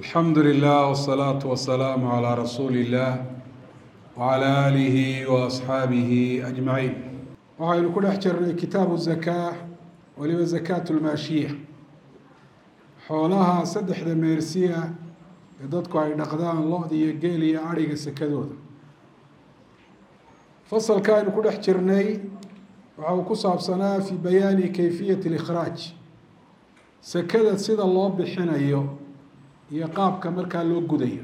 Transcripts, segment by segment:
alxamdu lilah wsalaatu wasalaamu calaa rasuuli illah wacalaa aalihi wa asxaabihi ajmaciin waxaynu ku dhex jirnay kitaabu zakaa weliba zakaatu lmaashiya xoolaha saddexda meersiya ee dadku ay dhaqdaan lo-da iyo geel iyo adhiga sakadooda fasalka aynu ku dhex jirnay waxa uu ku saabsanaa fi bayaani kayfiyati اlikhraaj sakada sida loo bixinayo iyo qaabka markaa loo gudayo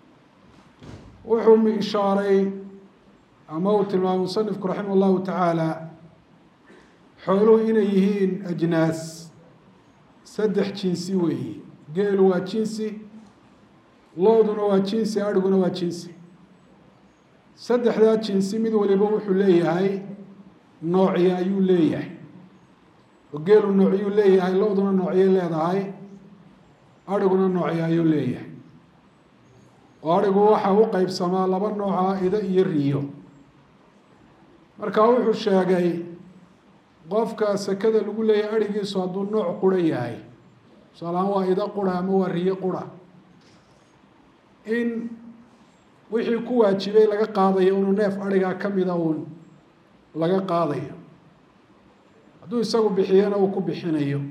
wuxuu ishaaray ama uu tilmaamay musanifku raximah llahu tacaala xooluhu inay yihiin ajnaas saddex jinsi weeyi geelu waa jinsi looduna waa jinsi adhiguna waa jinsi saddexdaa jinsi mid waliba wuxuu leeyahay noocyo ayuu leeyahay oo geelu noocyuu leeyahay lo-duna noocyay leedahay adhiguna noocyo ayuu leeyahay oo adhigu waxa u qeybsamaa laba nooca ida iyo riyo marka wuxuu sheegay qofka sakada lagu leeyahay adhigiisu hadduu nooc qura yahay tusaalahaan waa ida qura ama waa riyo qura in wixii ku waajibay laga qaadayo unu neef adhigaa kamida uun laga qaadayo hadduu isagu bixiyana uu ku bixinayo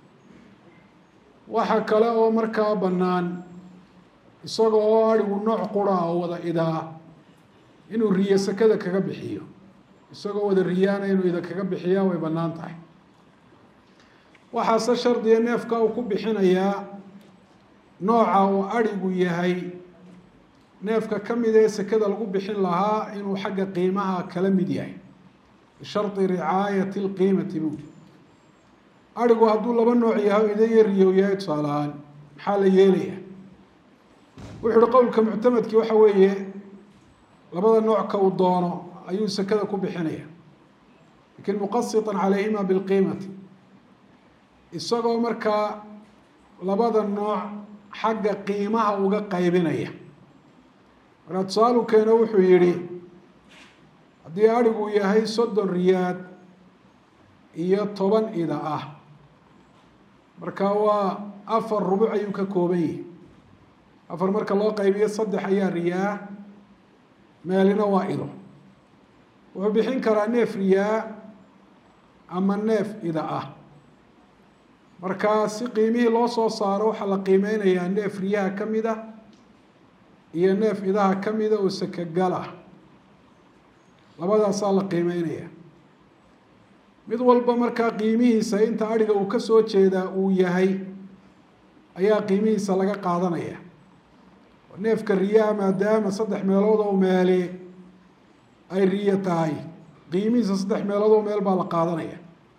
waxa kale oo markaa bannaan isaga oo adhigu nooc qura oo wada idaa inuu riyo sakada kaga bixiyo isagoo wada riyaana inuu ida kaga bixiyaa way bannaan tahay waxaase shardiga neefka uu ku bixinayaa nooca uu adhigu yahay neefka ka mid ee sakada lagu bixin lahaa inuu xagga qiimaha kala mid yahay bishardi ricaayati lqiimati bu adhigu hadduu laba nooc yahay ida iyo riyow yahay tusaale ahaan maxaa la yeelaya wuxu uhi qowlka muctamadkii waxa weeye labada nooc ka uu doono ayuu sakada ku bixinaya lakin muqasitan calayhima bilqiimati isagoo markaa labada nooc xagga qiimaha uga qaybinaya markaa tusaalu keeno wuxuu yihi haddii adhigu yahay soddon riyaad iyo toban ida ah marka waa afar rubuc ayuu ka kooban yahi afar marka loo qaybiyo saddex ayaa riyaa meelina waa ido wuxuu bixin karaa neef riyaa ama neef ida ah marka si qiimihii loo soo saaro waxaa la qiimeynayaa neef riyaha ka mid a iyo neef idaha ka mida oo sakagal ah labadaasaa la qiimeynaya mid walba markaa qiimihiisa inta adhiga uu ka soo jeedaa uu yahay ayaa qiimihiisa laga qaadanaya neefka riyaha maadaama saddex meelood oo meeli ay riyo tahay qiimihiisa saddex meelood oo meel baa la qaadanaya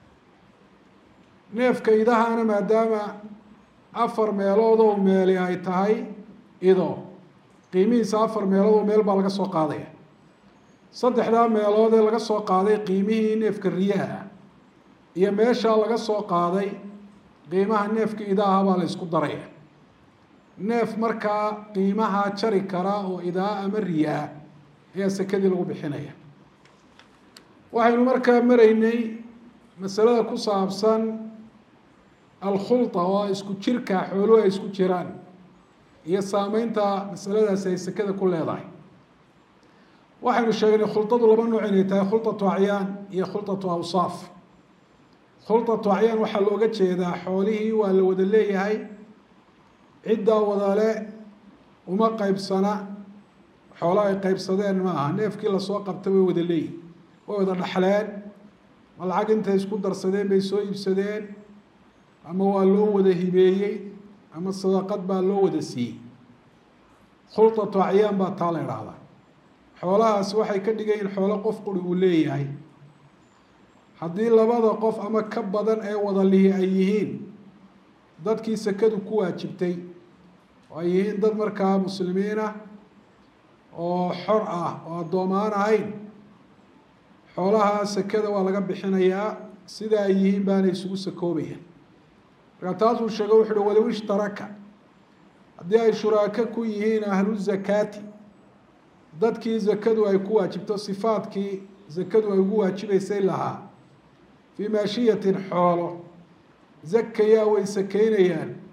neefka idahana maadaama afar meelood oo meeli ay tahay ido qiimihiisa afar meelood oo meel baa laga soo qaadaya saddexdaa meelood ee laga soo qaaday qiimihii neefka riyaha iyo meeshaa laga soo qaaday qiimaha neefka idaha baa la isku daraya neef markaa qiimaha jari kara oo idaa ama riyaa ayaa sakadii lagu bixinaya waxaynu markaa maraynay masalada ku saabsan alkhulta oo isku jirka xooluhu ay isku jiraan iyo saameynta masaladaasi ay sakada ku leedahay waxaynu sheegnay khulطadu laba nooc inay tahay khulطatu acyaan iyo khulطatu awsaaf khulطatu acyaan waxaa looga jeedaa xoolihii waa la wada leeyahay ciddaa wadale uma qeybsana xoolo ay qeybsadeen ma aha neefkii lasoo qabtay way wada leeyihin way wada dhaxleen ma lacag intay isku darsadeen bay soo iibsadeen ama waa loo wada hibeeyey ama sadaqad baa loo wada siiyey khulطatu acyaan baa taa la idhaahdaa xoolahaasi waxay ka dhigayiin xoolo qof quri uu leeyahay haddii labada qof ama ka badan ee wada lihi ay yihiin dadkii sakadu ku waajibtay oo ay yihiin dad markaa muslimiin ah oo xor ah oo addoomaan ahayn xoolaha sakada waa laga bixinayaa sida ay yihiin baana isugu sakoobayaan markaa taasuu sheego wuxu uhi walow ishtaraka haddii ay shuraako ku yihiin ahlu zakaati dadkii zakadu ay ku waajibto sifaadkii zakadu ay ugu waajibaysay lahaa fii maashiyatin xoolo zakayaa way sakeynayaan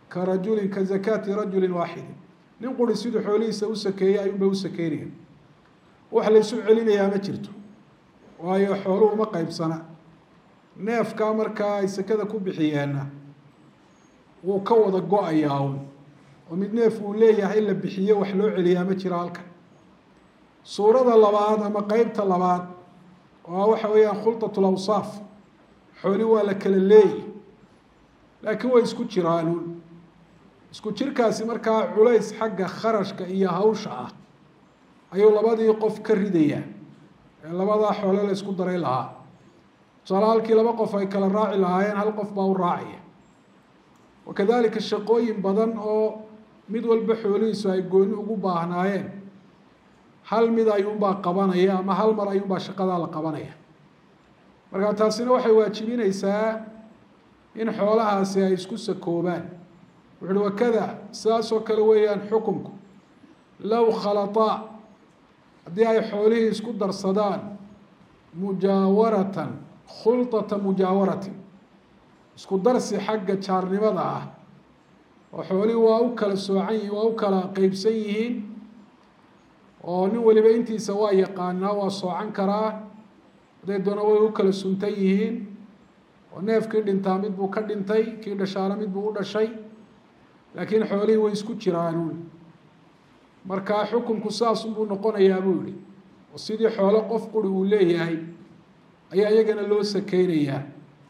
ka rajulin ka zakaati rajulin waaxidin nin quri siduu xoolihiisa u sakeeyey ayuun bay u sakeynaya wax laysu celinayaa ma jirto waayo xooluhu ma qeybsana neefkaa markaa ay sekada ku bixiyeenna wuu ka wada go-ayaa un oo mid neef uu leeyahay la bixiye wax loo celiyaa ma jiro halkan suurada labaad ama qeybta labaad oo waxa weeyaan khulطaة اlawsaaf xooli waa la kala leeyi laakiin way isku jiraanuun isku jirkaasi markaa culays xagga kharashka iyo hawsha ah ayuu labadii qof ka ridayaa ee labadaa xoole la isku daray lahaa tusaale halkii laba qof ay kala raaci lahaayeen hal qof baa u raacaya wakadalika shaqooyin badan oo mid walba xoolihiisu ay gooni ugu baahnaayeen hal mid ayuunbaa qabanaya ama hal mar ayuunbaa shaqadaa la qabanaya marka taasina waxay waajibinaysaa in xoolahaasi ay isku sakoobaan wuxu uhi wakada sidaas oo kale weeyaan xukunku low khalaطaa haddii ay xoolihii isku darsadaan mujaawaratan khulطata mujaawaratin isku darsi xagga jaarnimada ah oo xoolihii waa u kala soocan yihin waa u kala qeybsan yihiin oo nin waliba intiisa waa yaqaanaa waa soocan karaa hadday doona way u kala suntan yihiin oo neefkii dhintaa mid buu ka dhintay kii dhashaana mid buu u dhashay laakiin xoolihii way isku jiraanuun markaa xukunku saasunbuu noqonayaa buu yihi oo sidii xoolo qof quri uu leeyahay ayaa iyagana loo sakeynayaa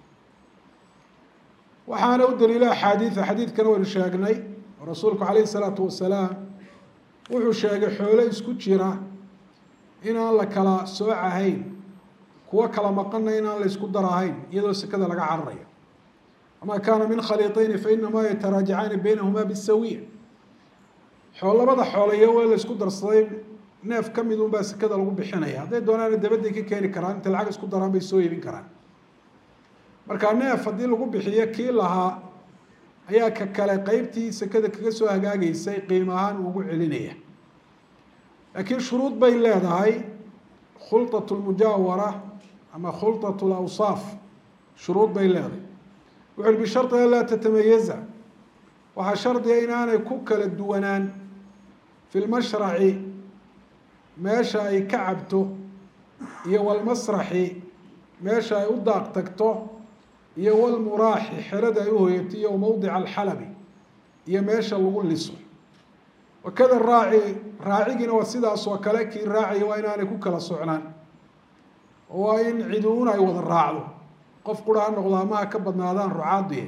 waxaana u daliila axaadiida xadiidkana waynu sheegnay oo rasuulku calayhi isalaatu wasalaam wuxuu sheegay xoolo isku jira inaan la kala soocahayn kuwo kala maqana inaan la isku darahayn iyadoo sekada laga cararayo ama kaana min khaliiطayni fainamaa yataraajacaani baynahumaa bisawiya xoo labada xoolayo waa la isku darsaday neef ka mid un baa sekada lagu bixinaya hadday doonaana dabadday ka keeni karaan intay lacag isku daraan bay soo iibin karaan marka neef haddii lagu bixiyo kii lahaa ayaa ka kale qeybtii sekada kaga soo hagaagaysay qiim ahaan ugu celinaya laakiin shuruud bay leedahay khulطaة اmujaawara ama khulطaة اlawsaaf shuruud bay leedahay wuxu uhi bisharطi an laa tatamayaza waxaa shardiga inaanay ku kala duwanaan fi lmashraci meesha ay ka cabto iyo walmasraxi meesha ay u daaq tagto iyo walmuraaxi xerada ay uhoyato iyo mowdica alxalabi iyo meesha lagu liso wakada raaci raacigiina waa sidaas oo kale kii raacaya waa inaanay ku kala socnaan oo waa in ciduun ay wada raacdo qof qura ha noqdo ama ha ka badnaadaan rucaadiye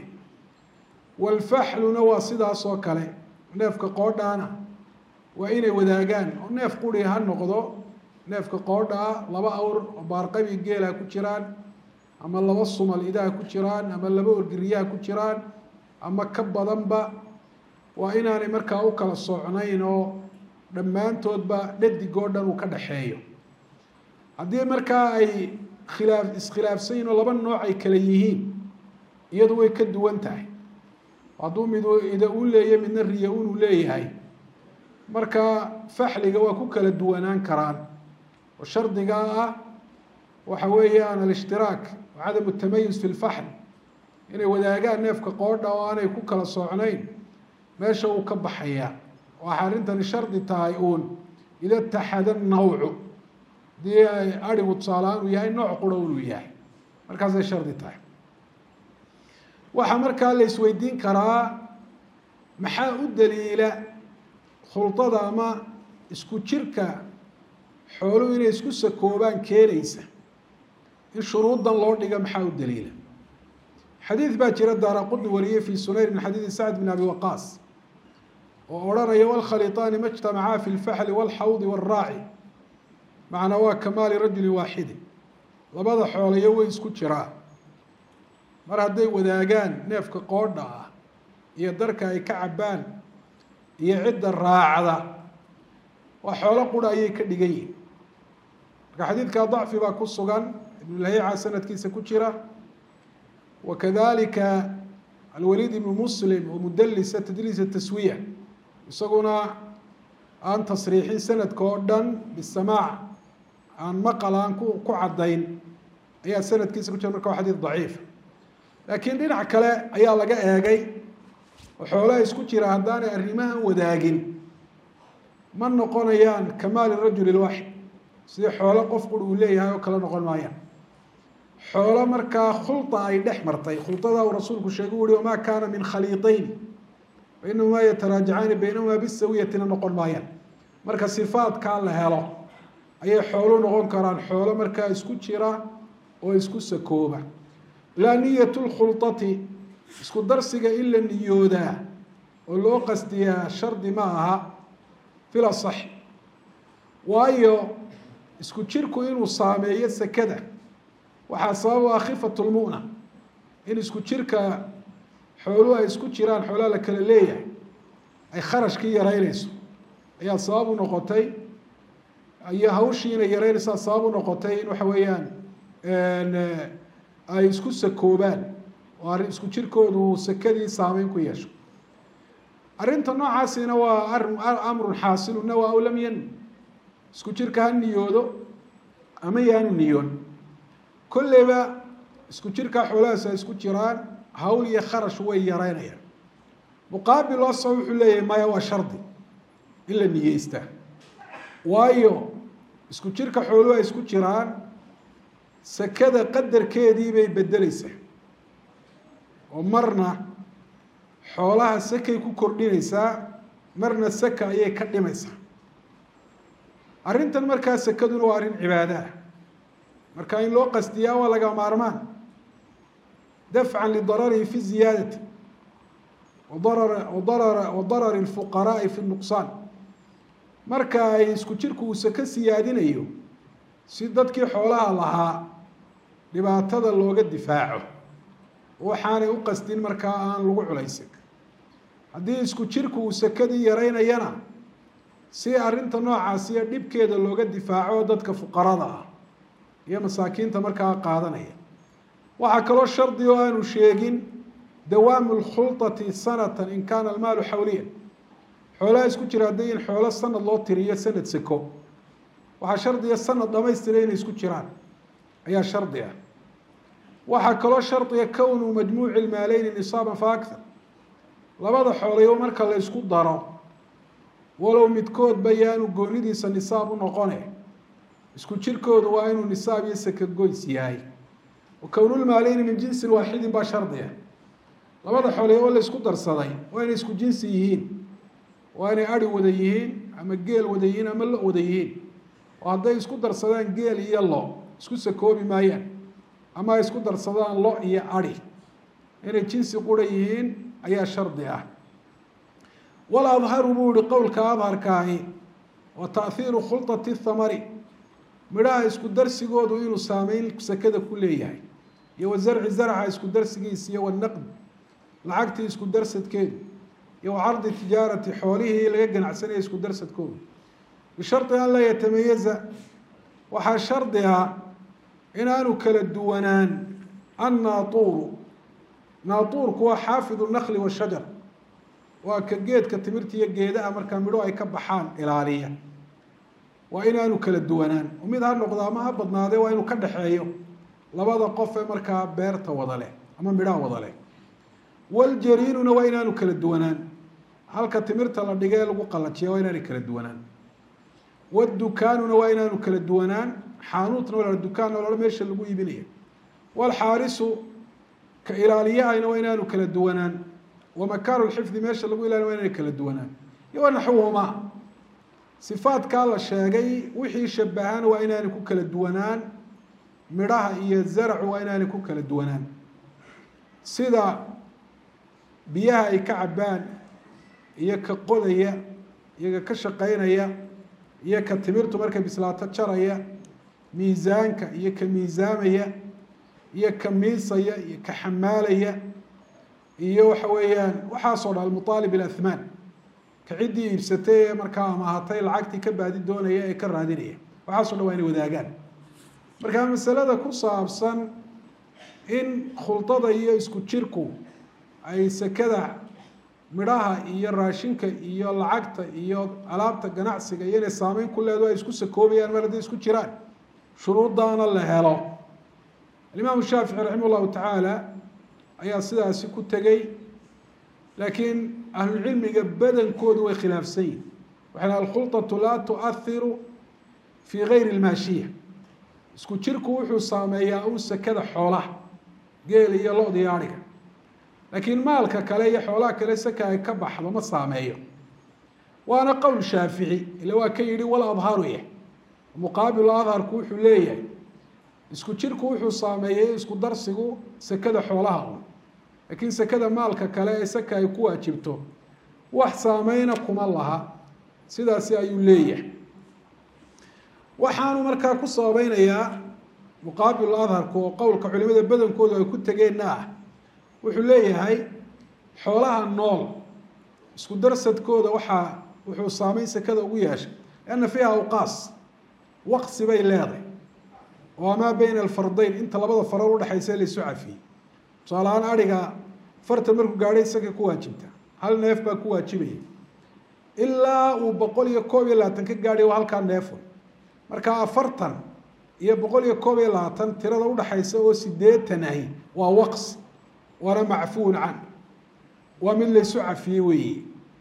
walfaxluna waa sidaas oo kale neefka qoodhaana waa inay wadaagaan oo neef quri ha noqdo neefka qoodhaa laba awr oo baarqabi geela ku jiraan ama laba sumal idaha ku jiraan ama laba orgiriyaha ku jiraan ama ka badanba waa inaanay markaa u kala socnayn oo dhammaantoodba dhadigoo dhan uu ka dhaxeeyo haddii markaa ay khilaaf iskhilaafsan yihin oo laba nooc ay kala yihiin iyadu way ka duwan tahay hadduu mid ida u leeyahy midna riya unuu leeyahay marka faxliga waa ku kala duwanaan karaan oo shardigaa ah waxa weeyaan alishtiraak cadamu tamayus fi lfaxl inay wadaagaan neefka qoodha oo aanay ku kala socnayn meesha uu ka baxaya waxaa arrintani shardi tahay uun ida taxada nawcu hadii ay arigu tusaalahaan uu yahay nooc qura inuu yahay markaasay shardi tahay waxaa markaa la isweydiin karaa maxaa u daliila khulطada ama isku jirka xooluhu inay isku sakoobaan keenaysa in shuruudan loo dhiga maxaa u daliila xadiid baa jira daara qudni wariyey fi sunayr min xadiidi sacd bin abi waqaas oo odhanaya wlkhaliطaani ma اجtamacaa fi اlfaxli wاlxawdi wاlraaci macnaa waa kamaali rajuli waaxidi labada xoolayo way isku jiraa mar hadday wadaagaan neefka qoodha ah iyo darka ay ka cabbaan iyo cidda raacda waa xoolo qura ayay ka dhigan yihin marka xadiidkaa dacfi baa ku sugan ibnulhayica sanadkiisa ku jira wakadalika alwaliid ibnu muslim oo mudalisa tadliisa taswiya isaguna aan tasriixin sanadka oo dhan bisamaac aan maqal aan ku ku caddayn ayaa sanadkiisa ku jira marka waa xadiid daciif laakiin dhinac kale ayaa laga eegay oo xoolaha isku jira haddaanay arrimahan wadaagin ma noqonayaan kamaali rajuli lwaaxid sidii xoolo qof qur uu leeyahay oo kale noqon maayaan xoolo markaa khulda ay dhex martay khuldadaa uu rasuulku sheegay u uhi wamaa kaana min khaliiطayn fainahumaa yataraajacaani baynahumaa bisawiyatina noqon maayaan marka sifaadkaa la helo ayay xoolu noqon karaan xoolo markaa isku jira oo isku sakooba laa niyat lkhulati isku darsiga in la niyoodaa oo loo qasdiyaa shardi ma aha fil asax waayo isku jirku inuu saameeyo sekada waxaa sabab u ah khifat lmu'na in isku jirka xooluhu ay isku jiraan xoolaha la kala leeyahay ay kharashkii yaraynayso ayaa sabab u noqotay iyo hawshii inay yaraynaysaa sabab u noqotay in waxa weeyaan ay isku sakoobaan oo arrin isku jirkoodu sekadii saameyn ku yeesho arrinta noocaasina waa arin amrun xaasilu nawa aw lam yan isku jirka ha niyoodo ama yaanu niyoon kolleyba isku jirkaa xoolahaas ay isku jiraan hawl iyo kharash way yaraynayaan muqaabil osa wuxuu leeyahay maya waa shardi in la niyeystaa waayo isku jirka xooluhu ay isku jiraan sekada qadarkeedii bay bedeleysaa oo marna xoolaha sekay ku kordhinaysaa marna seka ayay ka dhimaysaa arrintan markaa sekaduna waa arrin cibaado ah marka in loo qasdiyaa waa laga maarmaan dafcan lidararihi fi ziyaadati wadarara wadarara wadarari lfuqaraai fi nuqsaan marka ay isku jirku uu seke siyaadinayo si dadkii xoolaha lahaa dhibaatada looga difaaco waxaanay u qasdin markaa aan lagu culaysin haddii isku jirku uu sekadii yaraynayana si arrinta noocaasiyo dhibkeeda looga difaaco dadka fuqarada ah iyo masaakiinta markaa qaadanaya waxaa kaloo shardi oo aanu sheegin dawaamu lkhulطati sanatan in kaana almaalu xawliyan xoolaha isku jira hadday in xoolo sanad loo tiriyo sanad seko waxaa shardiga sanad dhamaystira inay isku jiraan ayaa shardi ah waxaa kaloo shardiga kownu majmuuci lmaaleyni nisaaban fa akar labada xoolayo marka la ysku daro walow midkoodba yaanu goonidiisa nisaab u noqone isku jirkoodu waa inuu nisaab iyo seka goys yahay kownulmaaleyni min jinsin waaxidin baa shardi ah labada xoolayo oo la isku darsaday waa inay isku jinsi yihiin waa inay ari wada yihiin ama geel wada yihiin ama lo wada yihiin oo hadday isku darsadaan geel iyo lo isku sakoobi maayaan ama ay isku darsadaan lo iyo ari inay jinsi qura yihiin ayaa shardi ah wal adharu buu ihi qowlka adharkaahi wa taahiiru khulطati thamari midhaha isku darsigoodu inuu saameyn sekada ku leeyahay iyo wa zarci zarca isku darsigiisa iyo wanaqd lacagtii isku darsadkeedu iyo wa cardi tijaarati xoolihii laga ganacsanaya isku darsadkoodu bishardi an laa yatamayaza waxaa shardi ah inaanu kala duwanaan annaatuuru naatuurku waa xaafidu nakli washajar waa ka geedka timirta iyo geedaha markaa midho ay ka baxaan ilaaliya waa inaanu kala duwanaan oo mid ha noqdo ama ha badnaadee waa inuu ka dhexeeyo labada qof ee markaa beerta wada leh ama midhaha wada leh waljariinuna waa inaanu kala duwanaan halka timirta la dhigee lagu qalajiya waa inaanay kala duwanaan wadukaanuna waa inaanu kala duwanaan xaanuutna waa dukaan olala meesha lagu iibinaya walxaarisu ka ilaaliyahayna waa inaanu kala duwanaan wamakaanu lxifdi meesha lagu ilaaliya waa inaanay kala duwanaan iyo wanaxwuhumaa sifaadkaa la sheegay wixii shabahana waa inaanay ku kala duwanaan midhaha iyo zaracu waa inaanay ku kala duwanaan sida biyaha ay ka cabaan iyo ka qodaya iyaga ka shaqaynaya iyo ka timirtu markay bislaato jaraya miisaanka iyo ka miisaamaya iyo ka miisaya iyo ka xamaalaya iyo waxa weeyaan waxaasoo dhan almuaalib ilathmaan ka ciddii iibsatay ee markaa amaahatay lacagtii ka baadi doonaya ee ka raadinaya waxaaso dhan waa inay wadaagaan marka masalada ku saabsan in khulطada iyo isku jirku ay sekada midhaha iyo raashinka iyo lacagta iyo alaabta ganacsiga iyo inay saameyn ku leedo ay isku sakoobayaan mar hadday isku jiraan shuruuddaana la helo alimaamu shaafici raximah llahu tacaala ayaa sidaasi ku tegey laakiin ahlulcilmiga badankoodu way khilaafsan yihin waxay alkhulطaةu laa tuahiru fii gayri اlmaashiya isku jirku wuxuu saameeyaa un sekada xoolaha geel iyo lo-da iyo ariga laakiin maalka kale iyo xoolaha kale seka ay ka baxdo ma saameeyo waana qowl shaafici ila waa ka yihi wal adharu yah muqaabilu adharku wuxuu leeyahay isku jirku wuxuu saameeyey isku darsigu sekada xoolaha un laakiin sekada maalka kale ee seka ay ku waajibto wax saameyna kuma laha sidaasi ayuu leeyahay waxaanu markaa ku sababeynayaa muqaabilu adharku oo qowlka culimada badankoodu ay ku tegeenna ah wuxuu leeyahay xoolaha nool isku darsadkooda waxaa wuxuu saameyn sekada ugu yeeshay lianna fiiha awqaas waqsi bay leedahay oo amaa beyna alfardayn inta labada farood udhexaysa laysu cafiyey tusaalahaan ariga fartan markuu gaadhay isagay ku waajibta hal neef baa ku waajibaya ilaa uu boqol iyo koob iyo labaatan ka gaadhay waa halkaa neefo marka afartan iyo boqol iyo koob iyo labaatan tirada udhaxaysa oo sideetan ahi waa waqs waana macfuun can waa mid laysu cafiyey weeye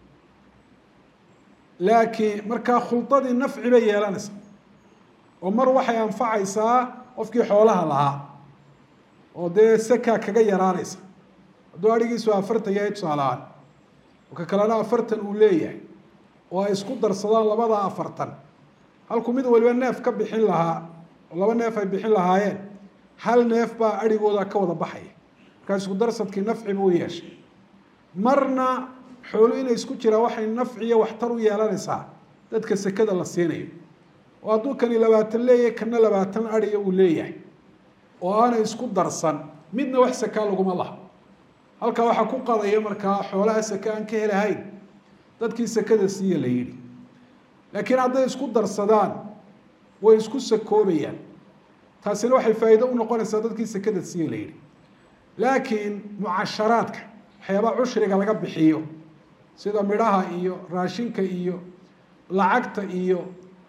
laakiin markaa khuldadii nafci bay yeelanaysaa oo mar waxay anfacaysaa qofkii xoolaha lahaa oo dee seka kaga yaraanaysa hadduu adhigiisu afartan yahay tusaalahaan oo ka kalena afartan uu leeyahay oo ay isku darsadaan labada afartan halkuu mid waliba neef ka bixin lahaa oo laba neef ay bixin lahaayeen hal neef baa adhigooda ka wada baxaya markaa isku darsadkii nafci buu yeeshay marna xoolu inay isku jiraan waxay nafci iyo waxtar u yeelanaysaa dadka sekada la siinayo oo hadduu kani labaatan leeyahay kana labaatan adhiya uu leeyahay oo aanay isku darsan midna wax sakaa laguma laha halkaa waxaa ku qadaya markaa xoolaha seke aan ka helahayn dadkii sekada siiya la yidhi laakiin hadday isku darsadaan way isku sakoobayaan taasina waxay faa'iido u noqonaysaa dadkii sekada siiya la yidhi laakiin mucasharaadka waxyaabaa cushriga laga bixiyo sida midhaha iyo raashinka iyo lacagta iyo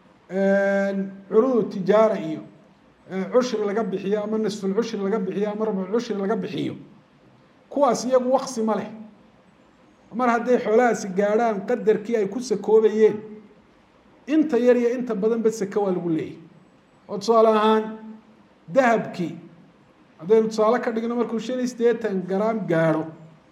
curudu tijaara iyo cushri laga bixiyo ama nisfulcushri laga bixiyo ama rabculcushri laga bixiyo kuwaas iyagu waqsi ma leh mar hadday xoolahaasi gaadhaan qadarkii ay ku sakoobayeen inta yar iyo inta badanba seke waa lagu leeyahy oo tusaale ahaan dahabkii haddaynu tusaale ka dhigno markuu shan iyo siddeetan garaam gaadho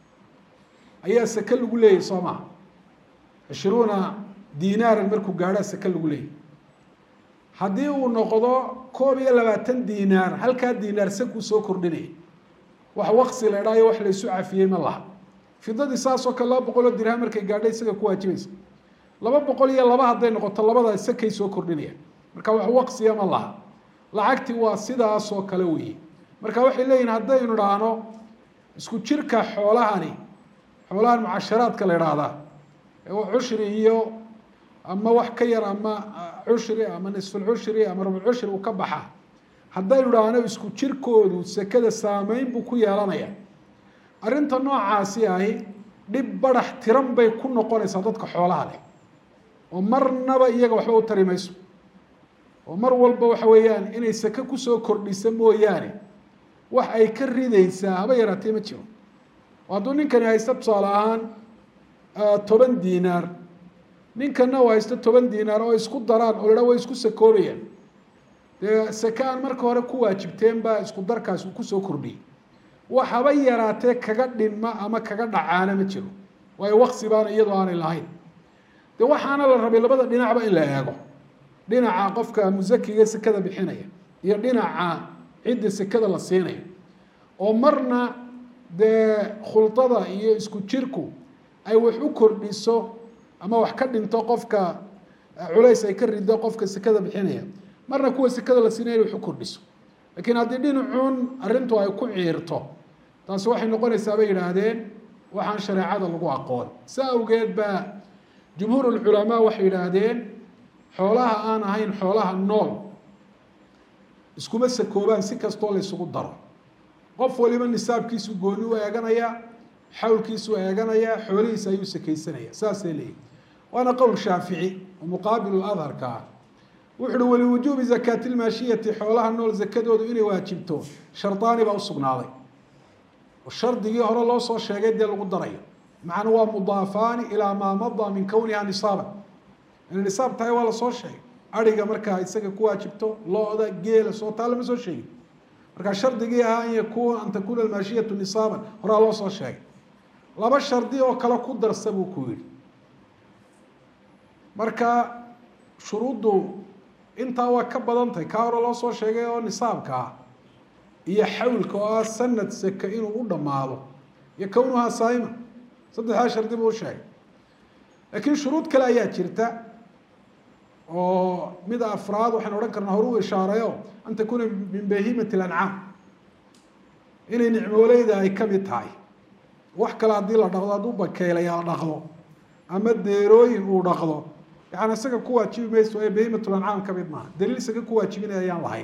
ayaa seke lagu leeyahy soo maha cishruuna dinaaran markuu gaadhaa seke lagu leeyahy haddii uu noqdo koob iyo labaatan dinaar halkaa dinaar sekuu soo kordhinaya wax waqsi la idhaayo wax laysu cafiyey ma laha fidadii saasoo kale laba boqol oo dirham markay gaadhay isaga ku waajibaysa laba boqol iyo laba hadday noqoto labada sekay soo kordhinaya marka wax waqsiya ma laha lacagtii waa sidaasoo kale weeye marka waxay leeyihin haddaynu idhaahno isku jirka xoolahani xoolahan mucasharaadka la idhaahdaa cushri iyo ama wax ka yar ama cushri ama nisfulcushri ama rabulcushri uu ka baxa haddaynu idhaahno isku jirkoodu sekada saameyn buu ku yeelanaya arrinta noocaasi ahi dhib badax tiran bay ku noqonaysaa dadka xoolaha leh oo marnaba iyaga waxba u tari mayso oo mar walba waxa weeyaan inay seke kusoo kordhisa mooyaane wax ay ka ridaysaa haba yaraatee ma jiro oo hadduu ninkani haysto tusaale ahaan toban dinaar ninkana uu haysto toban dinaar oo isku daraan oo la way isku sakoobayaan dee seke aan marka hore ku waajibteen baa isku darkaas uu kusoo kordhiyey wax haba yaraatee kaga dhinma ama kaga dhacaana ma jiro waayo waqsi baana iyadoo aanay lahayn de waxaana la rabay labada dhinacba in la eego dhinaca qofka musakiga sekada bixinaya iyo dhinaca cidda sekada la siinayo oo marna dee khulطada iyo isku jirku ay wax u kordhiso ama wax ka dhinto qofka culays ay ka rido qofka sekada bixinaya marna kuwa sekada la siinaya wax u kordhiso lakiin haddii dhinacuun arrintu ay ku ciirto taasi waxay noqonaysaa bay yidhaahdeen waxaan shareecada lagu aqoon saa awgeed baa jumhuur ulculamaa waxay yidhaahdeen xoolaha aan ahayn xoolaha nool iskuma sakoobaan si kastoo la ysugu daro qof waliba nisaabkiisu gooni u eeganayaa xawlkiisu eeganayaa xoolihiisa ayuu sakaysanaya saasay leeyihi waana qowl shaafici oo muqaabilu adharka ah wuxu uhi waliwujuubi zakaati lmaashiyati xoolaha nool zakadoodu inay waajibto shardaani baa usugnaaday oo shardigii hore loo soo sheegay dee lagu darayo macna waa mudaafaani ilaa maa madaa min kowniha nisaaban inay nisaab tahay waa lasoo sheegay ariga markaa isaga ku waajibto lo-da geela soo taa lama soo sheegin markaa shardigii ahaa an yakuna an takuna almaashiyatu nisaaban horaa loo soo sheegay laba shardi oo kale ku darsa buu ku yihi marka shuruuddu intaa waa ka badan tahay kaa hore loo soo sheegay oo nisaabka ah iyo xawlka oo ah sanad seke inuu u dhammaado iyo kownuhaa saa'ima saddexdaa shardi buu u sheegay laakiin shuruud kale ayaa jirta oo mid afraad waxaan odhan karnaa horu u ishaarayo an takuna min bahimati lancaam inay nicmooleyda ay kamid tahay wax kale haddii la dhaqdo hadduu bakeelaya la dhaqdo ama deerooyin uu dhaqdo yani isaga ku waajibi mayso ee bahimat lancaam kamid maaha daliil isaga ku waajibinaya ayaan lahayn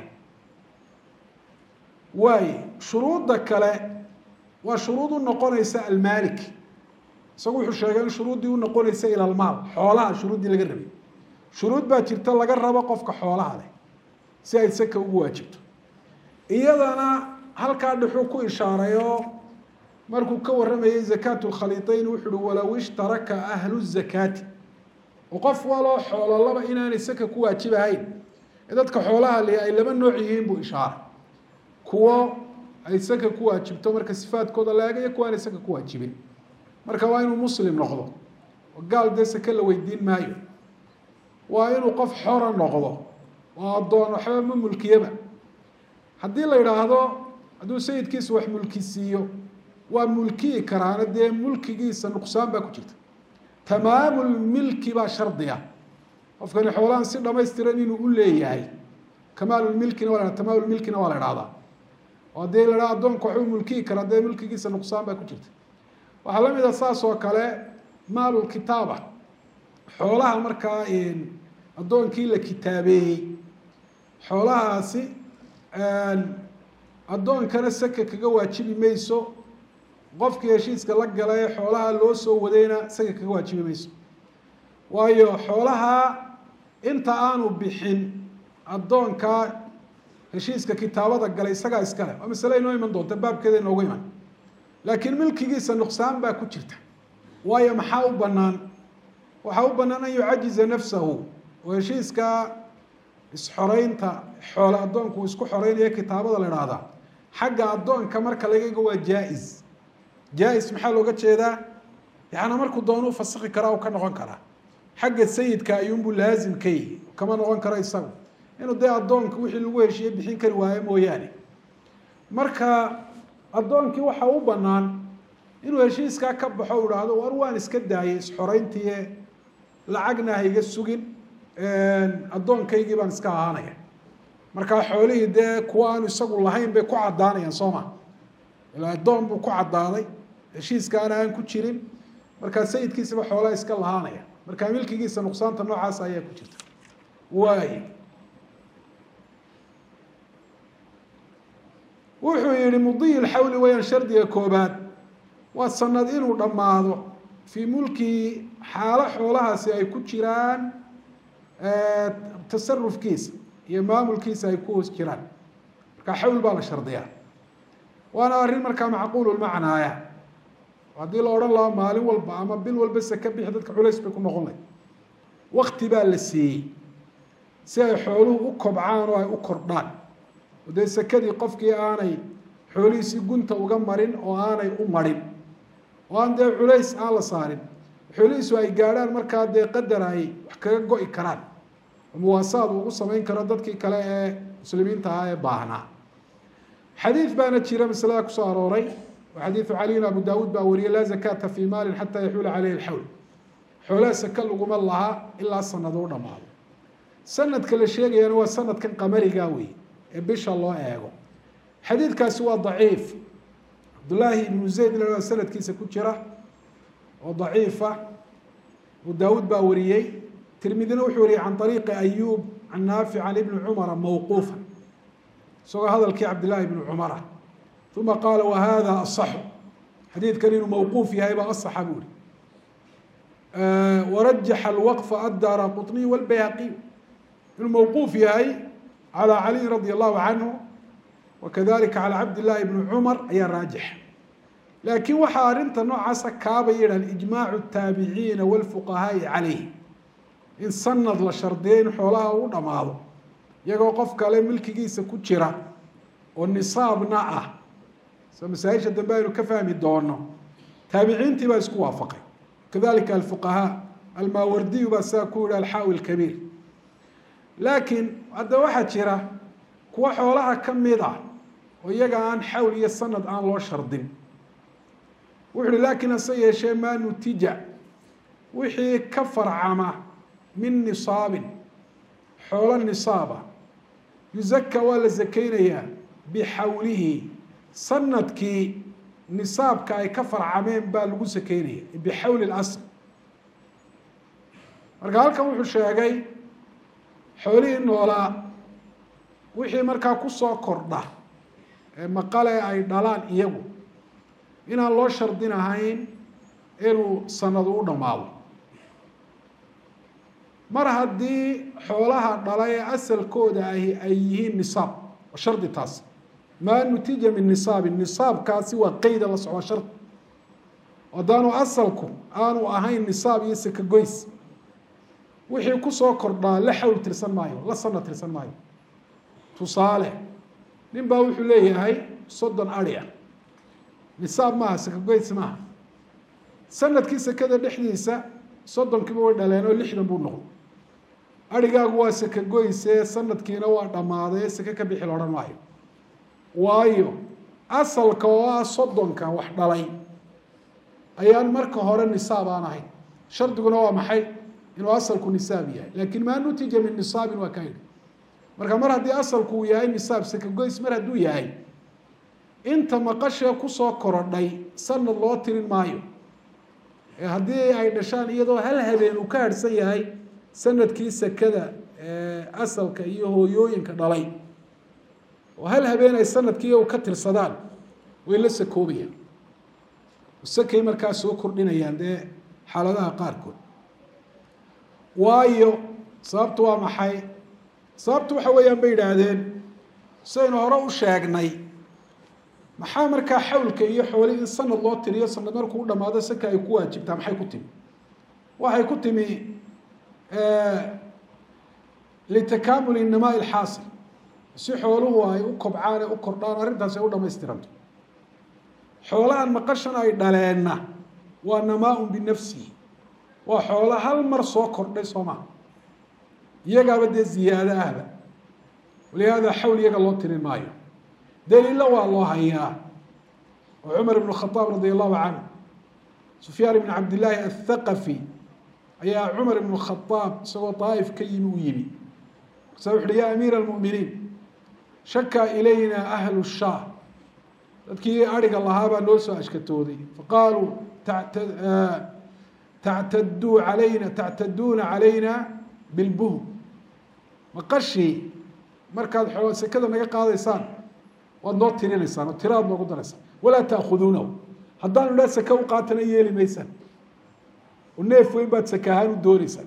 waaye shuruudda kale waa shuruud u noqonaysa almaalik isagu wuxuu sheegay in shuruuddii u noqonaysa ila almaal xoolaha shuruuddii laga rabay shuruud baa jirta laga rabo qofka xoolaha leh si ay saka ugu waajibto iyadana halkaa dhexuu ku ishaaray oo markuu ka warramayay zakaatu lkhaliiطeyn wuxu uhi walow ishtaraka ahlu zakaati oo qof waloo xoololaba inaanay saka ku waajibahayn ee dadka xoolaha leh ay laba nooc yihiin buu ishaaray kuwo ay saka ku waajibto marka sifaadkooda la eegayo kuwa aanay saka ku waajibin marka waa inuu muslim noqdo oo gaal dee sake la weydiin maayo waa inuu qof xora noqdo oo addoon waxba ma mulkiyaba haddii la yidhaahdo hadduu sayidkiisa wax mulki siiyo waa mulkiyi karaana dee mulkigiisa nuqsaan baa ku jirta tamaamul milki baa shardiga qofkani xoolahan si dhamaystiran inuu u leeyahay kamaalulmilkina waa la tamaamulmilkina waa la idhahdaa oo haddii la idhaha addoonka waxbuu mulkiyi karaa dee mulkigiisa nuqsaan baa ku jirta waxaa la mid a saas oo kale maalulkitaaba xoolaha markaa addoonkii la kitaabeeyey xoolahaasi addoonkana saka kaga waajibi mayso qofkii heshiiska la gala ee xoolaha loo soo wadayna saka kaga waajibi mayso waayo xoolaha inta aanu bixin addoonkaa heshiiska kitaabada galay isagaa iskale waa masale inoo iman doonta baabkeeda inoogu iman laakiin milkigiisa nuqsaan baa ku jirta waayo maxaa u banaan waxaa u banaan an yucajiza nafsahu oo heshiiska isxoreynta xoole addoonku uu isku xoreynayo kitaabada la idhaahdaa xagga addoonka marka laga ego waa jaa-is jaa-is maxaa looga jeedaa yaana markuu doonuu fasiki karaa u ka noqon karaa xagga sayidka ayuunbuu laazim ka yihi kama noqon karo isagu inuu dee addoonka wixii lagu heshiiye bixin kari waayo mooyaane marka addoonkii waxaa u banaan inuu heshiiskaa ka baxo u idhaahdo war waan iska daayay isxoreyntii lacagna hayga sugin addoonkaygii baan iska ahaanaya markaa xoolihii dee kuwa aanu isagu lahayn bay ku caddaanayaan soo ma ila addoon buu ku caddaaday heshiiskaana aan ku jirin markaa sayidkiisaba xoolaa iska lahaanaya markaa milkigiisa nuqsaanta noocaas ayaa ku jirta waay wuxuu yihi mudiyi lxawli weyaan shardiga koobaad waa sanad inuu dhammaado fii mulkihi xaalo xoolahaasi ay ku jiraan tasarufkiisa iyo maamulkiisa ay ku hoos jiraan markaa xawl baa la shardiyaa waana arrin markaa macquululmacnaaya haddii la odhan lahaa maalin walba ama bil walba saka bixi dadka culays bay ku noqon lahay wakti baa la siiyey si ay xooluhu u kobcaan oo ay u kordhaan oo dee sakadii qofkii aanay xoolihiisii gunta uga marin oo aanay u marin oo aan dee culays aan la saarin xoolihiisu ay gaadhaan markaa dee qadar ay wax kaga go-i karaan oo muwaasaad uu ugu samayn karo dadkii kale ee muslimiinta ahaa ee baahnaa xadiid baana jira masalada kusoo arooray oo xadiidu caliyin abu daawuud baa wariyay laa zakaata fii maalin xataa yaxuula caleyhi alxawl xoolaha saka laguma laha ilaa sanado u dhamaado sanadka la sheegayana waa sanadkan qamariga wey ee bisha loo eego xadiidkaasi waa daciif cabdullaahi ibnu zayd la sanadkiisa ku jira oo daciifa abu daawuud baa wariyey tirmidina wuxuu wariyey can ariiqi ayuub can naafic can ibni cumara mawquufa isagoo hadalkii cabdillaahi ibni cumara uma qaala wahada asaxu xadiidkan inuu mawquuf yahay baa asaxa buu ihi warajaxa alwaqfa addaara quطniy walbayhaqiy inuu mawquuf yahay calى caliy radi allahu canhu wakadalika calى cabd llahi bni cumar ayaa raajix laakiin waxaa arrinta noocaasa kaabay yidhahan ijmaacu taabiciina walfuqahaai calayh in sanad la shardiyo in xoolaha u dhammaado iyagoo qof kale milkigiisa ku jira oo nisaabna ah soo masaa-isha dambe aynu ka fahmi doono taabiciintii baa isku waafaqay kadalika alfuqahaa almaawardiyu baa sidaa ku yihi alxaawi lkabiir laakiin hadda waxaa jira kuwa xoolaha ka mid ah oo iyaga aan xawl iyo sanad aan loo shardin wuxu uhi laakiin hase yeeshee maa nutija wixii ka farcama min nisaabin xoolo nisaaba yuzaka waa la zakeynayaa bixawlihi sanadkii nisaabka ay ka farcameen baa lagu sakeynaya bixawli اlasl marka halkan wuxuu sheegay xoolihii noolaa wixii markaa kusoo kordha ee maqale ay dhalaan iyagu inaan loo shardin ahayn inuu sanadu u dhammaado mar haddii xoolaha dhala ee asalkooda ahi ay yihiin nisaab waa shardi taas maa nutija min nisaabin nisaabkaasi waa qeyda la socdaa shardi haddaanu asalku aanu ahayn nisaab iyo sakagoys wixii kusoo kordhaa la xawl tirsan maayo la sana tirsan maayo tusaale nin baa wuxuu leeyahay soddon ari ah nisaab maaha sakagoys maaha sanadkii sekada dhexdiisa soddonkiiba way dhaleen oo lixdan buu noqday arigaagu waa sakagoyse sanadkiina waa dhammaaday seke ka bixi la odhan maayo waayo asalka oo ah soddonka wax dhalay ayaan marka hore nisaab aan ahayn shardiguna waa maxay inuu asalku nisaab yahay laakin maa nutija min nisaabin waa ka yidhi marka mar haddii asalku uu yahay nisaab sakagoys mar hadduu yahay inta maqashee kusoo korodhay sanad loo tirin maayo ee haddii ay dhashaan iyadoo hal habeen uu ka harhsan yahay sanadkii sekada asalka iyo hooyooyinka dhalay oo hal habeen ay sanadkii u ka tirsadaan way la sakoobayaan sakay markaa soo kordhinayaan dee xaaladaha qaarkood waayo sababtu waa maxay sababtu waxa weeyaan bay yidhaahdeen sidaynu hore u sheegnay maxaa markaa xawlka iyo xoolihii in sanad loo tiriyo sanad markuu u dhamaado saka ay ku waajibtaa maxay ku timi waxay ku timi litakaamul inamaa ilxaasil si xooluhu ay u kobcaan ee u kordhaan arrintaasi ay u dhamaystiranto xoolahan maqashan ay dhaleenna waa namaa-un binafsihi waa xoolo hal mar soo kordhay soo maha iyagaaba dee ziyaado ahba walihaada xawl iyaga loo tirin maayo daliilo waa loo hayaa oo cumar ibn khadaab radi allahu canhu sufyaan ibn cabdillaahi athaqafi ayaa cumar ibn khadaab isagoo daaif ka yimi u yimi markaasa wuxu uhi ya amiira almu'miniin shakaa ilayna ahlu shaah dadkii ariga lahaa baa noo soo ashkatooday faqaaluu tactaduu alayna tactaduuna calayna bilbuhm maqashii markaad xoo sekada naga qaadaysaan waad noo tirinaysaan oo tiraad noogu daraysaan walaa taakuduunahu haddaanu dhaa seke u qaatana yeeli maysaan oo neef weyn baad seke ahaan u dooneysaan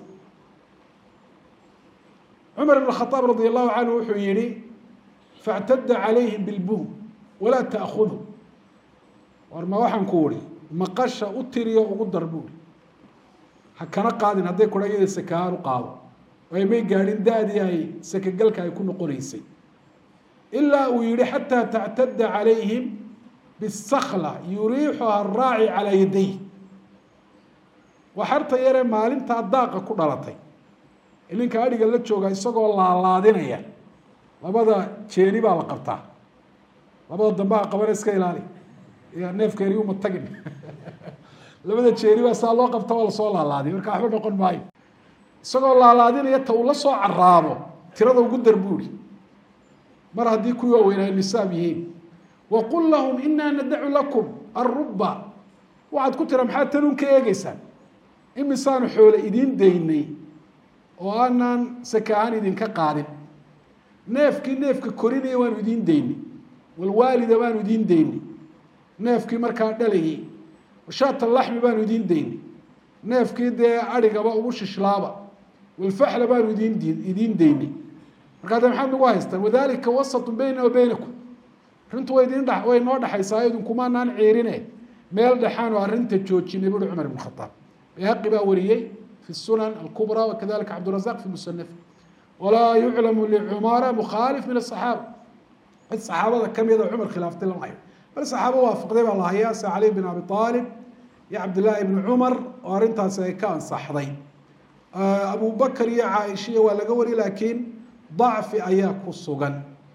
cumar ibn khadaab radi allahu canhu wuxuu yihi factada calayhim bilbuhm walaa taakudu war ma waxaan ku uri maqasha u tiriyo ugu dar buuri ha kana qaadin hadday kudha iyada seke ahaan u qaado ay may gaadhin da-dii ay sekegalka ay ku noqonaysay ilaa uu yihi xataa tactada calayhim bisakla yuriixuha araaci calaa yaday waa xarta yaree maalintaa daaqa ku dhalatay ninka adhiga la jooga isagoo laalaadinaya labada jeeni baa la qabtaa labada dambaha qabana iska ilaali ya neefkeeni uma tagin labada jeeni baa saa loo qabta waa lasoo laalaadiy marka waxba noqon maayo isagoo laalaadinaya ta uu la soo caraabo tirada ugu dar buuri mar haddii kuwii waaweyn ay nisaab yihiin waqul lahum inaa nadacu lakum aruba waxaad ku tira maxaad tanuun ka eegeysaan imisaanu xoole idiin daynay oo aanaan sake ahaan idinka qaadin neefkii neefka korinaya waanu idiin daynay walwaalida baanu idiin daynay neefkii markaa dhalayay washaata laxmi baanu idiin daynay neefkii dee adhigaba ugu shishlaaba walfaxla baanu idin idiin daynay markaa de maxaad nagu haystaan wadalika wasatu bayna wa baynakum arrintu way idin way noo dhexaysaa idinkumaanaan ciirine meel dhexaan oo arrinta joojinay buuri cumar ibn khadaab bayhaqi baa wariyey fi sunan alkubra wakadalika cabdurazaq fi musanaf walaa yuclamu licumara mukhaalif min asaxaaba cid saxaabada kamida cumar khilaaftay lama hayo bal saxaabo waafaqday baa la hayaa sida cali bin abi aalib iyo cabdillaahi bni cumar oo arrintaasi ay ka ansaxday abu bakr iyo caaishiya waa laga wari laakiin dacfi ayaa ku sugan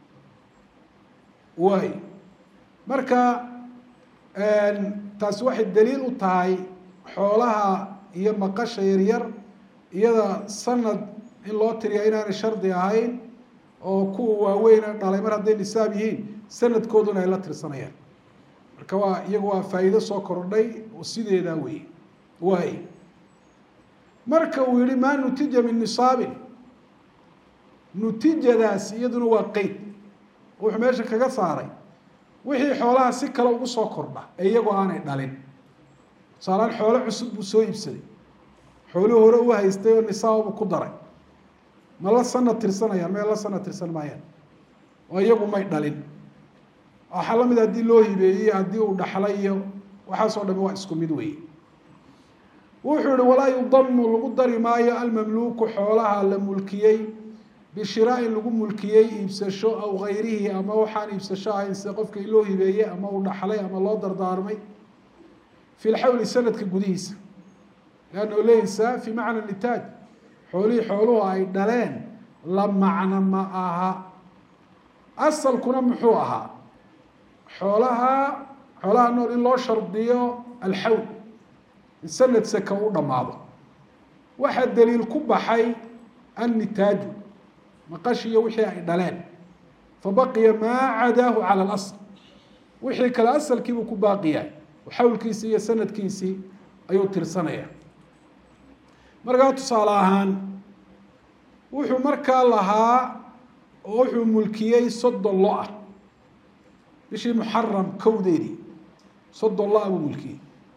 waay marka taasi waxay daliil u tahay xoolaha iyo maqasha yaryar iyada sanad in loo tiriya inaanay shardi ahayn oo kuwa waaweyna dhalay mar hadday nisaab yihiin sanadkooduna ay la tirsanayaan marka waa iyagu waa faa'iido soo kordhay oo sideedaa wey waay marka uu yihi maa nutija min nisaabin nutijadaas iyaduna waa qeyd wuxuu meesha kaga saaray wixii xoolaha si kale ugu soo kordha ee iyagoo aanay dhalin tusaalaan xoolo cusub buu soo iibsaday xoolihii hore u haystay oo nisaabbu ku daray ma la sana tirsanayaan may la sana tirsan maayaan oo iyagu may dhalin waxaa lamid haddii loo hibeeyey haddii uu dhaxlay iyo waxaasoo dhami waa isku mid weeye wuxuu yihi walaa yudamu lagu dari maayo almamluuku xoolaha la mulkiyey bishiraain lagu mulkiyey iibsasho aw gayrihi ama waxaan iibsasho ahayn sida qofka in loo hibeeyey ama uu dhaxlay ama loo dardaarmay fi lxawli sanadka gudihiisa leanna leysa fi macna nitaaj xoolihii xooluhu ay dhaleen la macno ma aha asalkuna muxuu ahaa xoolaha xoolaha nool in loo shardiyo alxawl in sanad saka u dhammaado waxaa daliil ku baxay annitaaju maqashiyo wixii ay dhaleen fabaqiya maa cadaahu cala alasl wixii kale asalkiibuu ku baaqiyahay xawlkiisii iyo sanadkiisii ayuu tirsanaya markaa tusaale ahaan wuxuu markaa lahaa oo wuxuu mulkiyey soddon lo ah bishii muxaram kowdeedii soddon lo-a buu mulkiyey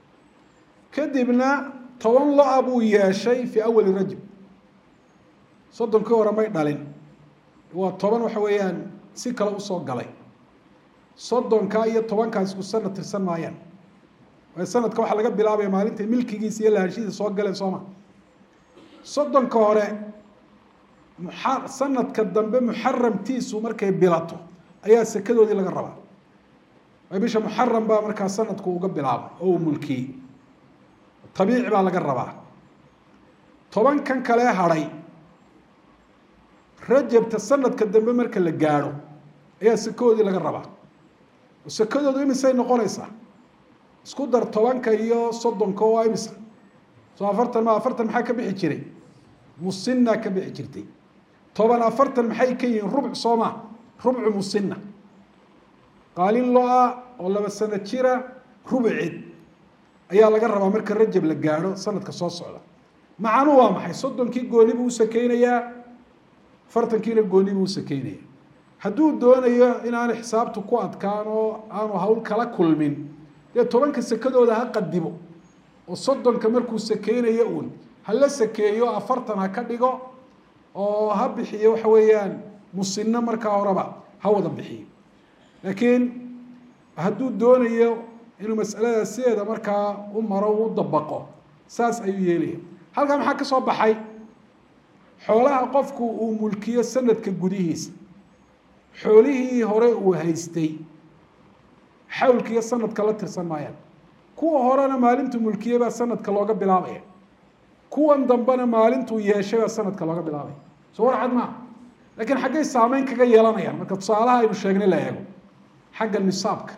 kadibna toban lo-a buu yeeshay fii awali rajab soddonkii hore may dhalin waa toban waxa weeyaan si kale usoo galay soddonkaa iyo tobankaas isku sanad tirsan maayaan waayo sanadka waxaa laga bilaabaya maalinta milkigiisa iyo lahaanshihiisa soo galeen sooma soddonka hore muxa sanadka dambe muxaramtiisu markay bilato ayaa sekadoodii laga rabaa waayo bisha muxaram baa markaa sanadku uga bilaabay oo uu mulkiyey tabiici baa laga rabaa tobankan kale hadhay rajabta sanadka dambe marka la gaadho ayaa sekadoodii laga rabaa oo sekadoodu imisay noqonaysaa isku dar tobanka iyo soddonka oo imisa soo afartan ma afartan maxaa ka bixi jiray musina ka bixi jirtay toban afartan maxay ka yihiin rubc soo ma rubcu musina qaalin lo-a oo laba sano jira rubcid ayaa laga rabaa marka rajab la gaadho sanadka soo socda macanu waa maxay soddonkii gooni buu usakeynayaa afartankiina gooni buu usakeynaya hadduu doonayo inaanu xisaabtu ku adkaan oo aanu hawl kala kulmin dee tobanka sekadooda ha qadimo oo soddonka markuu sakeynayo uun hala sakeeyo afartan ha ka dhigo oo ha bixiyo waxa weeyaan musino markaa horeba ha wada bixiyo laakiin hadduu doonayo inuu masalada sideeda markaa u maro u dabaqo saas ayuu yeelaya halkaa maxaa ka soo baxay xoolaha qofku uu mulkiyo sanadka gudihiisa xoolihii hore uu haystay xawlkiiyo sanadka la tirsan maayaan kuwa horena maalintuu mulkiyey baa sanadka looga bilaabaya kuwan dambena maalintuu yeeshay baa sanadka looga bilaabaya soo war cad maaha lakiin xaggay saameyn kaga yeelanayaan marka tusaalaha aynu sheegnay la eego xagga nisaabka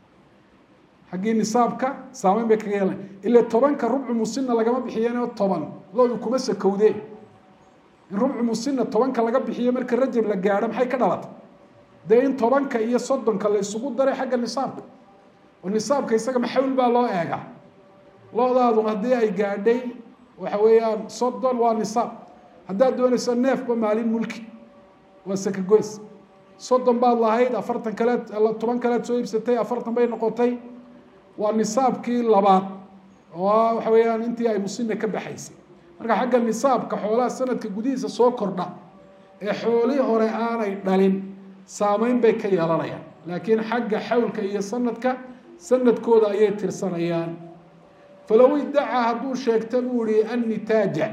xaggii nisaabka saameyn bay kaga yeelanaya ila tobanka rubcu musina lagama bixiyeenoo toban loodu kuma sakowdeen in rubcu musina tobanka laga bixiyo marka rajab la gaadho maxay ka dhalatay dee in tobanka iyo soddonka la isugu daray xagga nisaabka oo nisaabka isaga maxawl baa loo eegaa lo-daadu haddii ay gaadhay waxa weeyaan soddon waa nisaab haddaad doonayso neefba maalin mulki waa sakagoys soddon baad lahayd afartan kaleed toban kaleed soo iibsatay afartan bay noqotay waa nisaabkii labaad oo waxa weeyaan intii ay musina ka baxaysay marka xagga nisaabka xoolaha sanadka gudihiisa soo kordha ee xoolihii hore aanay dhalin saameyn bay ka yeelanayaan laakiin xagga xawlka iyo sanadka sanadkooda ayay tirsanayaan falow idacaa hadduu sheegta buu ihi annitaaja